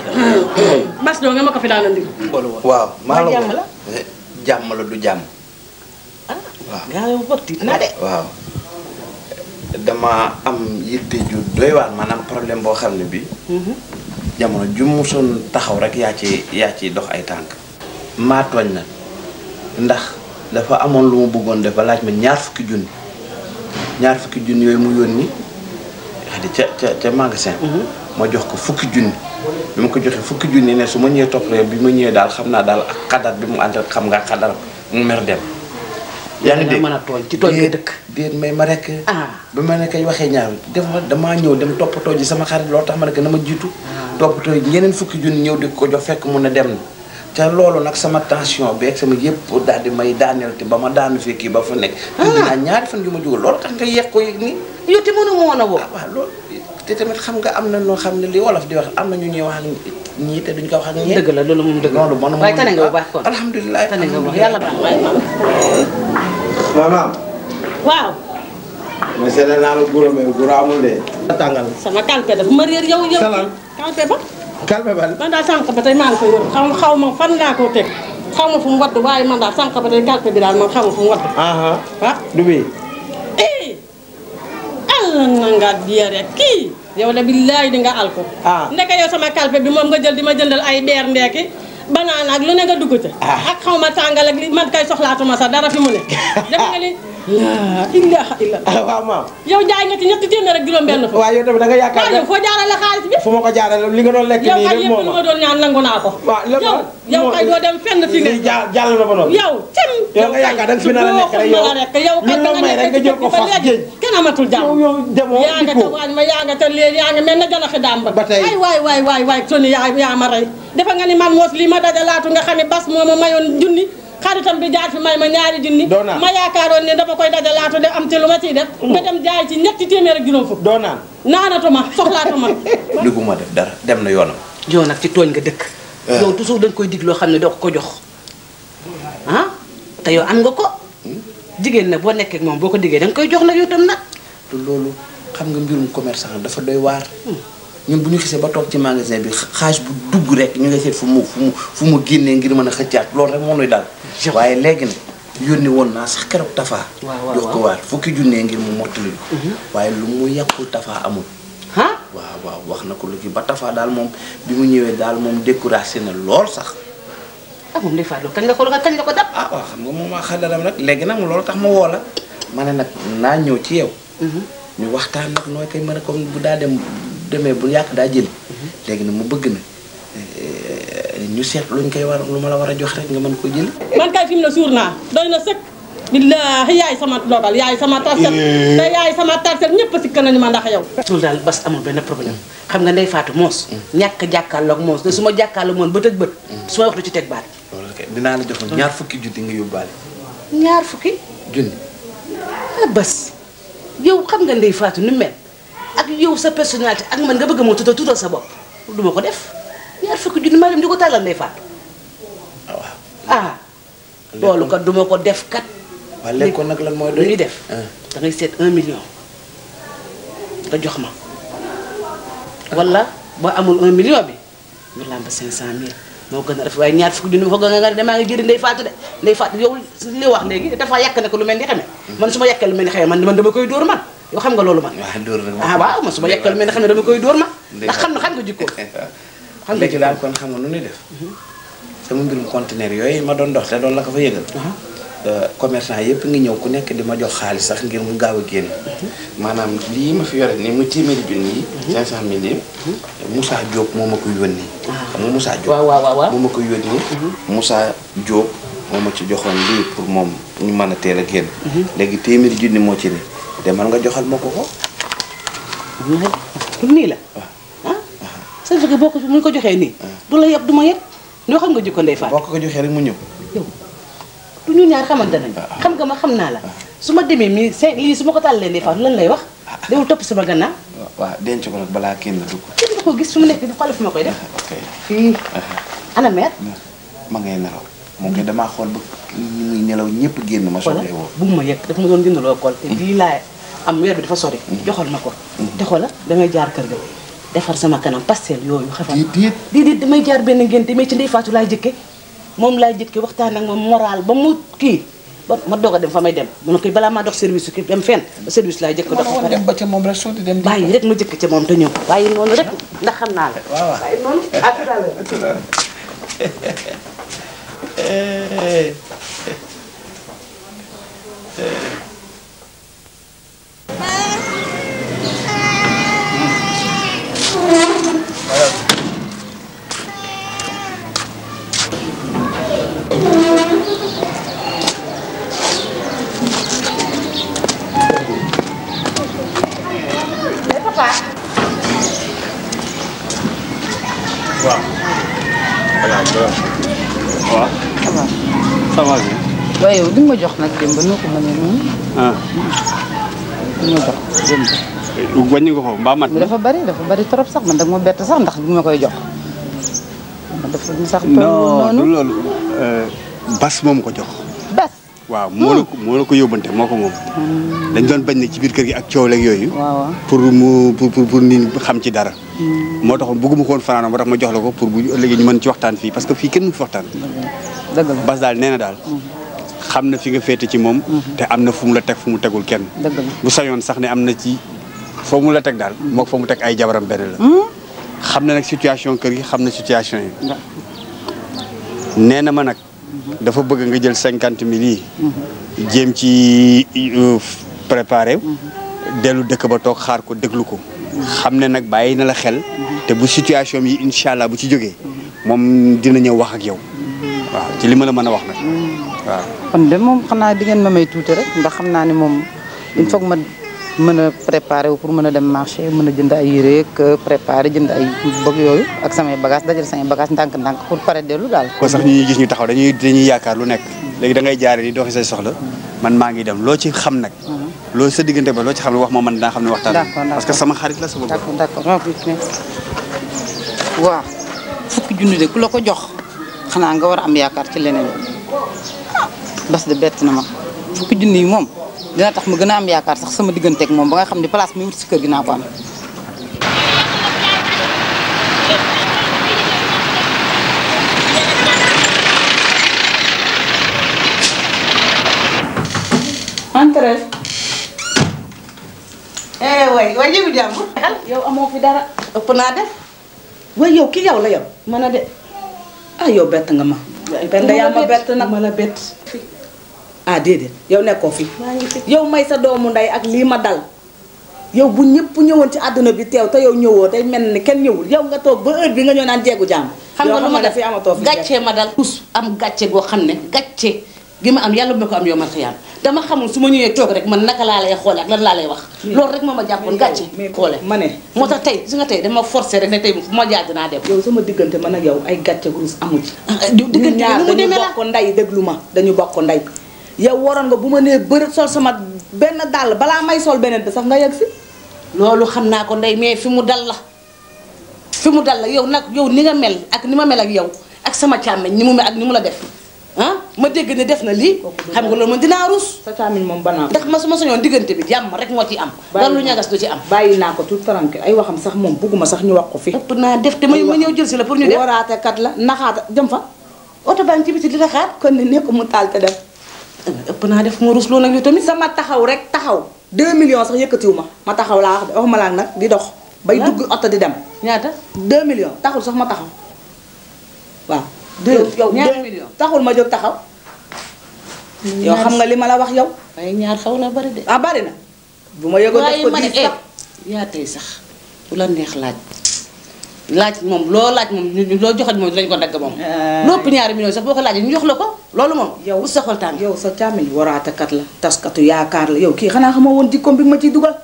Speaker 14: bas doo nga ma ko fi daan andi.
Speaker 18: waaw maa la
Speaker 14: jàmm la
Speaker 18: jàmm la du jàmm
Speaker 14: gaa yow bëgg tiit na de.
Speaker 18: waaw dama am yitte ju doy waar maanaam problème boo xam ne bi jamono ju musoon taxaw rek yaa ci yaa ci dox ay tànk maa tooñ na ndax dafa amoon lu ma bëggoon def ba laaj ma ñaar fukki junni ñaar fukki junni yooyu mu yónni xadi ca ca ca magasin ma jox ko fukki junni bi ma ko joxee fukki junni ne su ma ñëwee topp rek bi ma ñëwee daal xam naa daal ak xadar bi mu ànd ak xam nga xadar mu mer dem yaa ngi dégg
Speaker 17: mën a tooñ ci tooñ nga dëkk.
Speaker 18: déet may ma rek bi ma ne kay waxee ñaar def ma damaa ñëw dem toppatoo ji sama xarit loolu tax ma ne ko na ma jiitu toppatoo ji ñeneen fukki junni ñëw di ko jox fekk mun na dem na te loolu nag sama tension beeg sama yëpp daal di may daaneel te ba ma daanu fii kii ba fa nekk dinaa ñaari fan yu ma jógal loolu tax nga yeeg ko yëg nii
Speaker 17: yow te mënu ma woon a woo.
Speaker 18: waaw loolu te tamit xam nga am na noo xam ne li wolof di wax am na ñu ñuy wax ak ñii te duñ ko wax ak ñii
Speaker 17: dëgg la loolu moom dëgg
Speaker 18: loolu man
Speaker 17: waaye tane nga bu baax kon.
Speaker 18: alhamdulilah
Speaker 17: tane nga bu baax yàlla baax waaye maam.
Speaker 1: maam.
Speaker 14: waaw
Speaker 1: ma seetlu naa la guro mais guro amul de. tàngal.
Speaker 14: sama kalpe dafa ma réer yow yow.
Speaker 1: Salal.
Speaker 14: kalpe ba.
Speaker 1: kalpe ban.
Speaker 14: man daal sànq ba tey maa ngi koy wër xaw xaw ma fan laa ko teg xaw ma fu mu wadd waaye man daal sànq ba tey kalpe bi daal man xaw ma fu mu wadd.
Speaker 1: ah
Speaker 14: ah
Speaker 1: du bii.
Speaker 14: eh allah na nga diya rek kii yow de billaay di nga al ko.
Speaker 1: ah
Speaker 14: ndeke yow sama kalpe bi moom nga jël di ma jëndal ay beer ndeeki banaan ak lu ne nga dugg ca. ak xaw ma tàngal ak li man kay soxlaatuma sax dara fi mu ne. def nga li laa ilaha illa
Speaker 1: waaw maam.
Speaker 14: yow jaay nga ci ñetti téeméer ak juróom benn fa.
Speaker 1: waaw yow tamit da nga yaakaar
Speaker 14: waaw yow foo jaarale xaalis bi.
Speaker 1: fu ma ko jaarale li nga doon lekk
Speaker 14: yow
Speaker 1: nii
Speaker 14: kay
Speaker 1: rek
Speaker 14: yëpp
Speaker 1: moom
Speaker 14: lu ma doon ñaan nangu naa ko.
Speaker 1: waaw lépp
Speaker 14: yow yow kay doo dem fenn fi nga.
Speaker 1: lii jàll jàll na ba noppi.
Speaker 14: yow cim.
Speaker 1: yow nga yaakaar da nga fi nar a nekk rek yow
Speaker 14: rek yow kat
Speaker 1: lu la may rek nga jël ko fas géej.
Speaker 14: kenn amatul jàmm.
Speaker 1: yow yow demoo
Speaker 14: yaa nga ca waañ ma yaa nga ca léegi yaa nga mel na janaxi dàmb.
Speaker 1: ba tey
Speaker 14: ay waay waay waay waay Soni yaa yaa ma rey. defe nga ni man moos lii ma dajalaatu nga xam ne bas moo ma mayoon junni xaritam bi jaar fi may ma ñaari junni
Speaker 1: Doo naan.
Speaker 14: ma yaakaaroon ne dama koy dajalaatu de am ci lu ma ciy def nga dem jaay ci ñetti téeméer ak juróom fukk
Speaker 1: doo naan
Speaker 14: naanatuma soxlaatuma
Speaker 18: ligguma def dara dem na yoonam
Speaker 17: yow nag ci tooñ nga dëkk. yow toujours dañ koy dig loo xam ne doo ko ko jox ah te yow am nga ko jigéen nag boo nekkee ak moom boo ko diggee da nga koy jox nag yow tam nag.
Speaker 18: te loolu xam nga mbirum commerçant dafa doy waar ñun bu ñu xisee ba toog ci magasin bi xaalis bu dugg rek ñu ngi seet fu mu fu mu fu mu génnee ngir mën a xëccaat loolu rek moo nuy daal waaye léegi nag yónni woon naa sax keroog tafaa
Speaker 17: waaw waaw
Speaker 18: jox ko waat fukki junnee ngir mu mottali ko waaye lu mu yàqul tafaa amul
Speaker 17: ah
Speaker 18: waaw waaw wax na ko lu kii ba tafaa daal moom bi mu ñëwee daal moom découragé na lool sax
Speaker 17: ah moom day fàttali kañ la ko kañ la ko dab.
Speaker 18: ah waaw xam nga moom maa xadaram nag léegi nag mu loolu tax ma woo la ma ne nag naa ñëw ci yow ñu waxtaan nag nooy koy mën a comme bu daa dem demee bu yàq daa jëli léegi nag mu bëgg na eh, ñu seet luñ koy war lu ma la war a jox rek nga mën ko jëli
Speaker 14: man kay fi mu ne suur naa doy na sëkk billaahi yaay sama dogal yaay sama tarset te yaay sama tarset ñëpp sikk nañu ma ndax yow
Speaker 17: loolu daal bas amul benn problème xam nga ndey faatu moos. ñàkk a jàkkaarloog moos te su ma jàkkaarloog moom bët ak bët. su ma wax du ci teg baat.
Speaker 18: loolu kay dinaa la joxoon ñaar fukki junni nga yóbbaale
Speaker 17: ñaar fukki.
Speaker 18: junni
Speaker 17: ah bas
Speaker 5: yow xam nga Ndeye Fatou ni mu mel ak yow sa personnalité ak man nga bëgg moo tuddal tuddal sa bopp du ma ko def ñaar fukki junni ma dem di ko tàllal Ndeye Fatou ah loolu kat du ma ko def kat
Speaker 18: waaw léegi kon nag lan mooy
Speaker 5: lu ñuy def da ngay seet un million nga jox ma wala boo amul un million bi ñu làmb cinq cent mille moo gën a rafet waaye ñaar fukki junni ma fa nga nga ne damaa ngi jëri Ndeye Fatou de Ndeye Fatou yow li wax léegi dafa yàq ne ko lu mel ni xeme man su ma yàqee lu mel ni xeme man man dama koy dóor man yow xam nga loolu man
Speaker 18: waaw dóor rek
Speaker 5: ah waaw man su ma yàqee lu mel ni xeme dama koy dóor man ndax xam na xam nga jikkoo
Speaker 18: xam nga ci daal kon xam nga nu ñuy def sama mbirum conteneur yooyu ma doon dox te doon la ko fa yëgal commerçant yëpp ngi ñëw ku nekk di ma jox xaalis sax ngir mu gaaw a génn maanaam lii ma fi yore nii mu téeméeri junni yi cinq cent mille yi Moussa Diop moo ma ko yónni xam nga Moussa Diop
Speaker 5: waaw waaw waaw
Speaker 18: moo ma ko yónni Moussa Diop moo ma ci joxoon lii pour moom ñu mën a teel a génn léegi téeméeri junni moo ci ne demal nga joxal ma ko ko
Speaker 5: pour nii la ah ça veut dire boo ko mu ko joxee nii du la yeb du ma yeb ñoo xam nga jikko Ndeye Fatou
Speaker 18: boo ko ko joxee rek mu ñëw
Speaker 5: du ñu ñaar xamante nañ xam nga ma xam naa la su ma demee mi cinq lii su ma ko tàllee Ndeye Fatou lan lay wax dewul topp sama gannaaw
Speaker 18: waaw denc ko nag balaa kenn dugg
Speaker 5: kenn du ko gis su mu nekk di xool fu ma koy def fii ana mère
Speaker 18: ma ngay nelaw moom kay damaa xool ba ñu muy nelaw ñëpp génn ma soxla woo
Speaker 5: bu ma yegg dafa ma doon jëndaloo kool te lii laa am weer bi dafa sori joxal ma ko te xoola damay jaar kër ga defar sama kanam pastel yooyu xafal
Speaker 18: déet
Speaker 5: déet damay jaar benn ngénte mais ci Ndeye Fatou laay jëkke moom laay jëkke waxtaan ak moom moral ba mu kii ba ma doog a dem fa may dem ma ne koy balaa maa dox service ki dem fenn service laay jëkk dox
Speaker 18: dem ba ca moom rek soo di dem
Speaker 5: bàyyi rek ma jëkk ca moom te ñëw bàyyi noonu rek ndax xam naa la
Speaker 18: waaw
Speaker 5: bàyyi noonu à tout à l'heure
Speaker 7: waaw. waaw. ça va bien.
Speaker 19: waaye yow li nga ma jox nag démb noo ko mënee noonu.
Speaker 7: ah.
Speaker 19: li nga jox démb.
Speaker 7: wàññi nga ko mbaa mat
Speaker 19: mais dafa bari dafa bari trop sax man dag ma bett sax ndax bi ma koy jox. man dafa ni sax toll
Speaker 7: non
Speaker 19: noonu.
Speaker 7: du loolu. bas moom ko jox.
Speaker 19: bas.
Speaker 7: waaw moo la ko moo la ko yóbbante moo ko moom. dañ doon bañ ne ci biir kër gi ak coow leeg yooyu.
Speaker 19: waaw
Speaker 7: pour mu pour pour pour nit ñi xam ci dara. moo taxoon bëgguma ko woon fanaanoo moo tax ma jox la ko pour bu ëllëgee ñu mën ci waxtaan fii parce que fii kenn mu fi waxtaan.
Speaker 19: dëgg la
Speaker 7: bas daal nee na daal. xam na fi nga féete ci moom. te am na fu mu la teg fu mu tegul kenn.
Speaker 19: dëgg la
Speaker 7: bu sañoon sax ne am na ci foo mu la teg daal. moo fa mu teg ay jabaram benn la. xam na nag situation kër gi xam na situation yi. nee na ma nag. dafa bëgg nga jël cinquante mille yi. jéem ci préparé. dellu dëkk ba toog xaar ko déglu ko. xam ne nag bàyyi na la xel. te bu situation yi incha allah bu ci jógee. moom dina ñëw wax ak yow. waaw ci li ma la mën a wax nag. waaw.
Speaker 19: kon de moom xanaa di ngeen ma may tuuti rek ndax xam naa ne moom il faut que ma mën a préparer wu pour mën a dem marché mën a jënd ay yére ak préparer jënd ay bëgg yooyu ak samay bagage dajal samay bagage ndànk-ndànk pour pare dellu daal.
Speaker 7: ko sax ñu ñuy gis ñu taxaw dañuy dañuy yaakaar lu nekk léegi da ngay jaare ni doxi say soxla man maa ngi dem loo ci xam nag loolu sa diggante ba loo ci xam ne wax ma man dinaa xam ne waxtaan
Speaker 19: D'accord,
Speaker 7: parce que sama xarit la sama
Speaker 19: d'accord d'accord waaw fukki junni de ku la ko jox xanaa nga war a am yaakaar ci leneen bas de bett na ma fukki junni yi moom dina tax ma gën a am yaakaar sax sama digganteeg moom ba nga xam ne place mi wut si kër gi naa ko am.
Speaker 5: entrez. eh way way yëgu jàmm. yow amoo fi dara. ëpp naa def. way yow ki yow la yow. mën a de ah yow bett nga ma. benn yaa ma bett nag ma la bett. ah déedéet yow nekkoo fi. yow may sa doomu ndey ak lii ma dal. yow bu ñëpp ñëwoon ci àdduna bi teew te yow ñëwoo day mel ni kenn ñëwul yow nga toog ba heure bi nga ñëw naan jeegu jàmm.
Speaker 3: xam nga lu ma def
Speaker 5: fi amatoo fi
Speaker 3: gàccee ma dal tous am gàcce goo xam ne gàcce gi ma am yàlla bu ma ko am yow ma xiyaam dama xamul su ma ñëwee toog rek man naka laa lay xoole ak lan laa lay wax loolu rek moo ma jàppoon gàcce xoole
Speaker 5: ma ne
Speaker 3: moo tax tey su nga tey dama forcé rek ne tey fu ma jaar dinaa dem
Speaker 5: yow sama diggante man ak yow ay gàcce gurus amu ci
Speaker 3: diggante
Speaker 5: ñun ñaar
Speaker 3: bi nu mu
Speaker 5: dañu
Speaker 3: demee la
Speaker 5: bokk ndey déglu ma dañu bokk ndey yow waroon nga bu ma nee bërët sol sama benn dàll balaa may sol beneen bi sax nga yegg si
Speaker 13: loolu xam naa ko ndey mais fi mu dal la fi mu dal la yow nag yow ni nga mel ak ni ma mel ak yow ak sama càmmeñ ni mu mel ak ni mu la def ah ma dégg ne def na lii xam nga loolu man dinaa rus
Speaker 5: sa càmmiñ moom banaa
Speaker 13: ndax ma su ma soñoon diggante bi jàmm rek moo ci am dara lu ñagas du ci am
Speaker 5: bàyyi naa ko tout tranquille ay waxam sax moom bugguma sax ñu wax ko fi
Speaker 13: ëpp naa def te ma ma ñëw jël si la pour ñu def
Speaker 5: waraate kat la naxaata jëm fa oto baa ngi ci biti di la xaar kon ne nekk mu taal te dem
Speaker 13: ëpp naa def ma rus loolu nag yow tamit
Speaker 5: sama taxaw rek taxaw 2 millions sax yëkkatiwu ma ma taxaw laa wax de waxuma laa nag di dox bay dugg oto di dem
Speaker 13: ñaata
Speaker 5: 2 millions taxul sax ma taxaw waaw
Speaker 13: Deux-
Speaker 5: yow
Speaker 13: ñaata
Speaker 5: deux-
Speaker 13: millions?
Speaker 5: taxul ma jóg taxaw yow xam nga li ma la wax yow
Speaker 13: waaye ñaar xaw na bari de
Speaker 5: ah bari na bu ma yëgoon def
Speaker 13: waaye
Speaker 5: ko
Speaker 13: ma ne
Speaker 5: 10 sax
Speaker 13: yaa tey sax bu la neex laaj laaj moom loo laaj moom ñu loo joxat moom dinañ ko dagg moom lépp ñaari millions sax boo ko laajee ñu jox la ko loolu moom
Speaker 5: yow
Speaker 13: bu soxal tàng
Speaker 5: yow sa càmmiñ waraatekat la taskatu yaakaar la yow kii xanaa xamoo woon jikkoom bi ma ciy dugal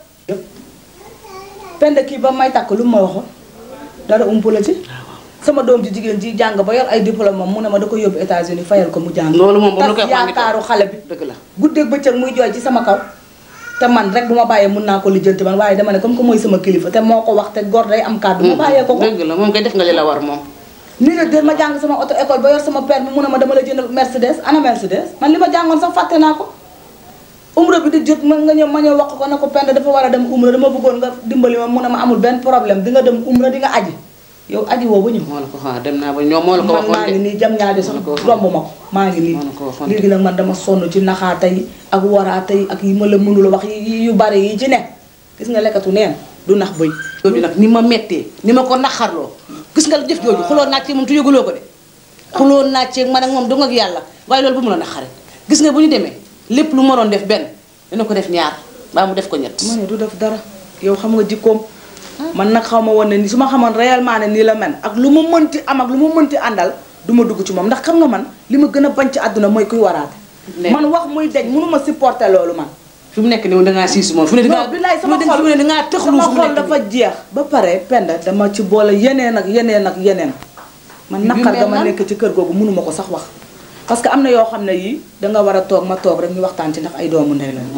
Speaker 5: pend kii ba may takk lu mu ma waxoon dara umpu la ci sama doom ji jigéen ji jàng ba yor ay diplôme moom mu ne ma da ko yóbbu États-Unis fayal ko mu jàng
Speaker 13: loolu moom ba mu la koy
Speaker 5: tas
Speaker 13: wax
Speaker 5: yaakaaru xale bi
Speaker 13: dëgg la
Speaker 5: guddeeg bëccëg muy jooy ci sama kaw te man rek bu ma bàyyee mun naa ko lijjanti man waaye dama ne comme que mooy sama kilifa te moo ko wax te gor day am kàddu ma bàyyee ko ko
Speaker 13: dëgg la moom koy def nga li la war moom
Speaker 5: nii la déet ma jàng sama auto école ba yor sama permis mu ne ma dama la jënd Mercedes ana Mercedes man li ma jàngoon sax fàtte naa ko umra bi di jot ma nga ñëw ma ñëw wax ko ne ko pend dafa war a dem umra dama bëggoon nga dimbali ma mu ne ma amul benn problème di nga dem umra di nga aji yow aji woo ba ñëw
Speaker 13: moo la ko xaar dem naa ba ñoom moo la ko
Speaker 5: man maa
Speaker 13: waxoon
Speaker 5: ngi
Speaker 13: de
Speaker 5: nii jam ñaari sax romb ma ko maa ngi nii léegi nag man dama sonn ci naxaata yi ak waraata yi ak yi ma la mënul wax yi yu bari yi ci ne gis nga lekkatu neen du nax bëy
Speaker 13: jooju nag ni ma mettee ni ma ko naxarloo gis nga jëf jooju xuloo naa ci moom tu yëguloo ko de xuloo naa ci man ak moom dong ak yàlla waaye loolu bu mu la naxare gis nga bu ñu demee lépp lu ma doon def benn dina ko def ñaar baa mu def ko ñett
Speaker 5: ma ne du def dara yow xam nga jikkoom man nag xaw ma woon ne ni su ma xamoon réellement ne nii la mel ak lu ma mënti am ak lu ma mënti àndal du ma dugg ci moom ndax xam nga man li ma gën a bañ ci àdduna mooy kuy waraate man wax muy dej mënu ma supporter loolu man
Speaker 13: fi mu nekk nii dangaa siis moom fu ne dangaa
Speaker 5: non billaay sama
Speaker 13: fu ne
Speaker 5: xol
Speaker 13: fu ne dangaa tëxlu
Speaker 5: sama
Speaker 13: fu mu
Speaker 5: xol
Speaker 13: nekk
Speaker 5: dafa jeex ba pare penda dama ci boole yeneen ak yeneen ak yeneen man
Speaker 13: Yu
Speaker 5: naqar
Speaker 13: mel
Speaker 5: dama
Speaker 13: nan?
Speaker 5: nekk ci kër googu mënu ma ko sax wax parce que am na yoo xam ne yii danga war a toog ma toog rek ñu waxtaan ci ndax ay doomu ndey la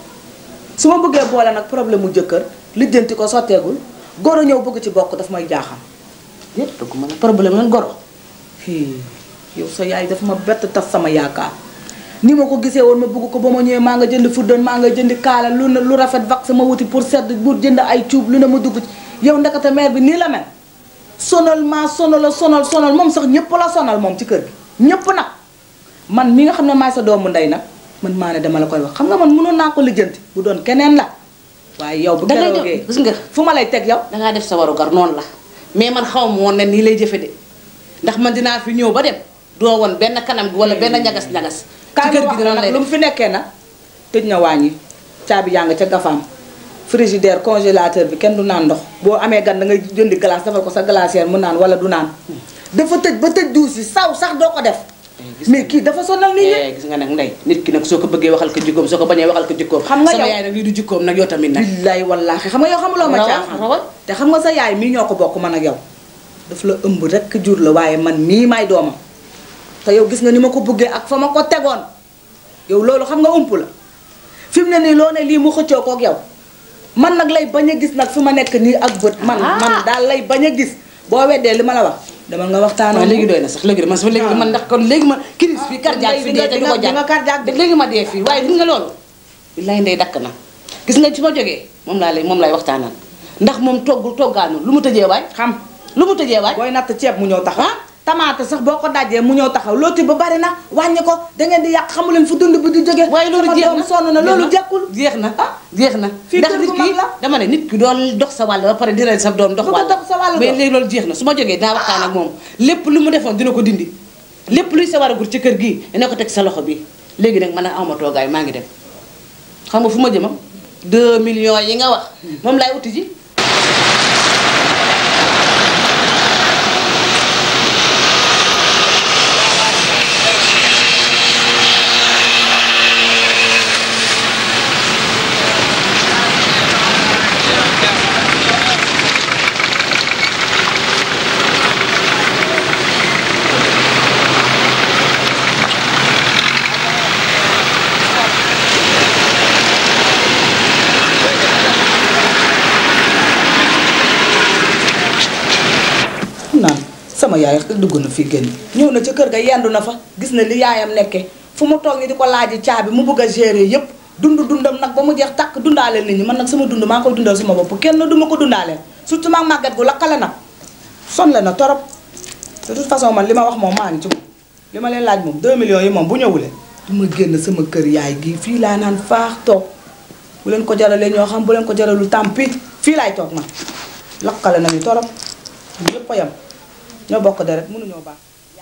Speaker 5: su ma bëggee boole nag problème mu jëkkër lijjanti ko sotteegul goro ñëw bëgg ci bokk daf may jaaxal
Speaker 13: yépp dëgg ma ne problème lan goro
Speaker 5: fii yow sa yaay dafa ma bett tas sama yaakaar ni ma ko gisee woon ma bëgg ko ba ma ñëwee maa nga jënd fuddan maa nga jënd kaala lu ne lu rafet vax ma wuti pour sedd pour jënd ay cuub lu ne ma dugg ci yow ndekete mère bi nii la mel sonal maa sonal sonal sonal moom sax ñëpp la sonal moom ci kër gi ñëpp nag man mi nga xam ne maay sa doomu ndey nag man maa ne dama la koy wax xam nga man mënoon naa ko lijjanti bu doon keneen la waaye yow bu
Speaker 13: dangay
Speaker 5: keroogee
Speaker 13: gis nga
Speaker 5: fu ma lay teg yow
Speaker 13: dangaa def sa warugar noonu la mais man xaw ma woon ne nii lay jëfe de ndax man dinaa fi ñëw ba dem doo woon benn kanam gi wala benn ñagas-ñagas ci
Speaker 5: kaay
Speaker 13: kër
Speaker 5: ma
Speaker 13: gi
Speaker 5: wax
Speaker 13: dina
Speaker 5: la
Speaker 13: lay
Speaker 5: nag lu mu
Speaker 13: def
Speaker 5: fi nekkee nag tëj na wàññi caabi yaa nga ca gafaam frigidaire congélateur bi kenn du naan ndox boo amee gan da ngay jëndi glace defal ko sa glacière mu naan wala du naan dafa tëj ba tëj duus yi saw sax doo ko def mais kii dafa sonal nit ñi
Speaker 13: Eh, gis nga nag ndey nit ki nag soo ko bëggee waxal ko jikkoom soo ko bañee waxal ko jikkoom
Speaker 5: Xam nga
Speaker 13: sama
Speaker 5: yow-
Speaker 13: yaay nag lii du jikkoom nag yow tamit nag
Speaker 5: billaay wallaahi xam nga yow xamuloo ma
Speaker 13: Rawal,
Speaker 5: caaxaan
Speaker 13: rawal.
Speaker 5: te xam nga sa yaay mii ñoo ko bokk man ak yow daf la ëmb rek jur la waaye man mii may doomam te yow gis nga ni ma ko bëggee ak fa ma ko tegoon yow loolu xam nga ump la fi mu ne nii loo ne lii mu xëccoo kook yow man nag lay bañ a gis nag fi ma nekk nii ak bët man man daal lay bañ a gis boo weddee li ma la wax demal nga waxtaanoo
Speaker 13: waaw léegi doy na sax léegi de man sama léegi man ndax kon léegi ma crise bi cardiaque fi dee te du ko
Speaker 5: di nga
Speaker 13: jàpp léegi ma dee fii waaye gis nga loolu billaay ndey dakk na gis nga ci ma jógee moom laa lay moom lay waxtaanal ndax moom toggul toggaanu lu mu tëjee waay
Speaker 5: xam
Speaker 13: lu mu tëjee waay
Speaker 5: booy natt ceeb mu ñëw taxaw tamaate sax boo ko dajee mu ñëw taxaw looti ba bari na wàññi ko dangeen di yàq xamu leen fu dund bi di jóge
Speaker 13: waaye loolu jeex na
Speaker 5: sonn na loolu jekkul
Speaker 13: jeex na jeex na
Speaker 5: fii
Speaker 13: ndax
Speaker 5: kër
Speaker 13: nit
Speaker 5: gu
Speaker 13: ki
Speaker 5: mag la
Speaker 13: dama ne nit ki doon dox sa wàll ba pare di rey sa doom dox
Speaker 5: Du ko
Speaker 13: wàll
Speaker 5: dox sa wàll
Speaker 13: mais
Speaker 5: dox.
Speaker 13: léegi loolu jeex na su ma jógee dinaa waxtaan ak moom lépp lu mu defoon dina ko dindi lépp luy sa war a gur ci kër gii dina ko teg sa loxo bi léegi nag man a awma toogaay maa ngi dem xam nga fu ma jëmam 2 millions yi nga wax moom laay uti ji
Speaker 5: xam naa sama yaay dugg na fi génn ñëw na ca kër ga yendu na fa gis na li yaayam nekkee fu mu toog ni di ko laaji caabi mu bëgg a gérer yëpp dund dundam nag ba mu jeex tàkk dundaaleel nit ñi man nag sama dund maa koy dundal sama bopp kenn du ma ko dundaaleel surtout maag màggat gu lakkale nag sonle na torop de toute façon man li ma wax moom maa ngi ci moom li ma leen laaj moom 2 millions yi moom bu ñëwulee du ma génn sama kër yaay gi fii laa naan faax toog bu leen ko jaralee ñoo xam bu leen ko jaralul tàmpi fii laay toog man lakkale nañu torop ñëpp a yem ñoo bokk deret mënuñoo baax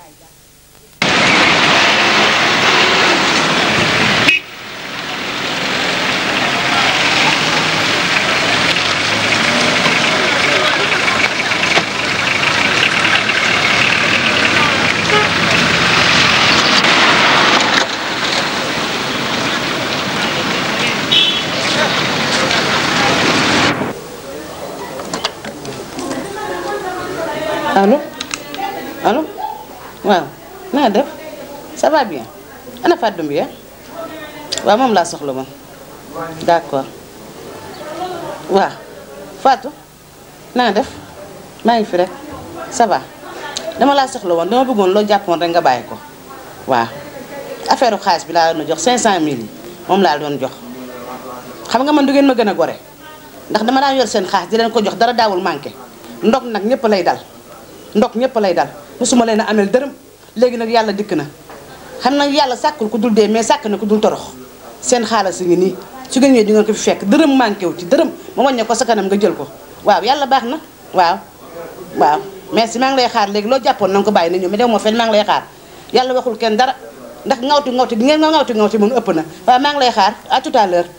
Speaker 11: allo allo waaw naa def ça va bien ana Fatou Doumbia waaw moom laa soxla moom d'accord waaw Fatou naa def maa ngi fi rek ça va dama laa soxla woon dama bëggoon loo jàppoon rek nga bàyyi ko waaw affaire xaalis bi laa doon jox 500000 yi moom laa doon jox xam nga man du ngeen ma gën a gore ndax dama daan yor seen xaalis di leen ko jox dara daawul manqué ndok nag ñëpp lay dal ndok ñëpp lay dal mosuma leen a amel dërëm léegi nag yàlla dikk na xam nag yàlla sàkkul ku dul dee mais sàkk na ku dul torox seen xaalis ngi nii su ngeen ñëwee di ngeen ko fi fekk dërëm manqué wu ci dërëm ma wàññee ko sa kanam nga jël ko waaw yàlla baax na waaw waaw merci maa ngi lay xaar léegi loo jàppoon na nga ko bàyyi na ñëw mais dew moo fen maa ngi lay xaar yàlla waxul kenn dara ndax ngawti ngawti di ngeen nga ngawti ngawti moom ëpp na waaw maa ngi lay xaar à tout à l'heure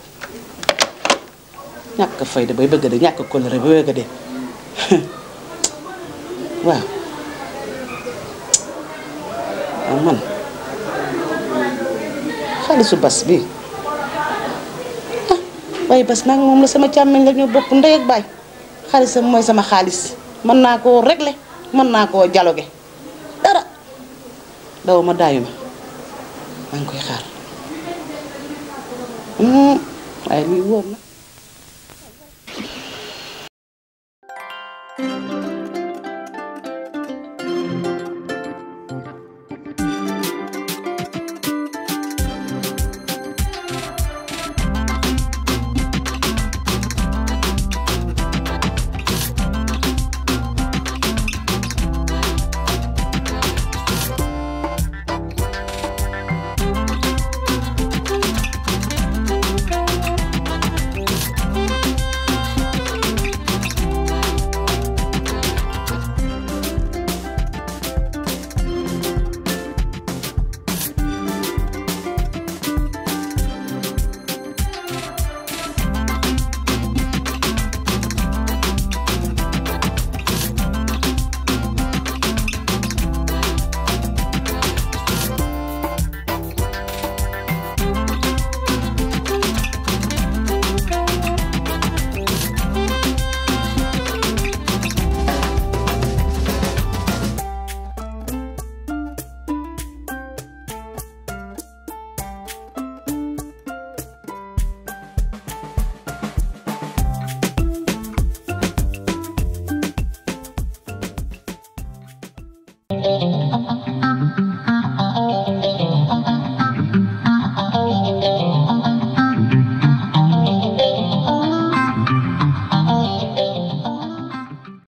Speaker 11: ñàkk fayda bay bëgg de ñàkk colère bay bëgg de waaw waaw man xaalisu bas bi ah waaye bas maa ngi moom la sama càmmeñ la ñoo bokk ndey ak baay xaalisam mooy sama xaalis mën naa koo régler mën naa koo dialoguer dara daw ma daayu ma maa ngi koy xaar waaye lii wóor na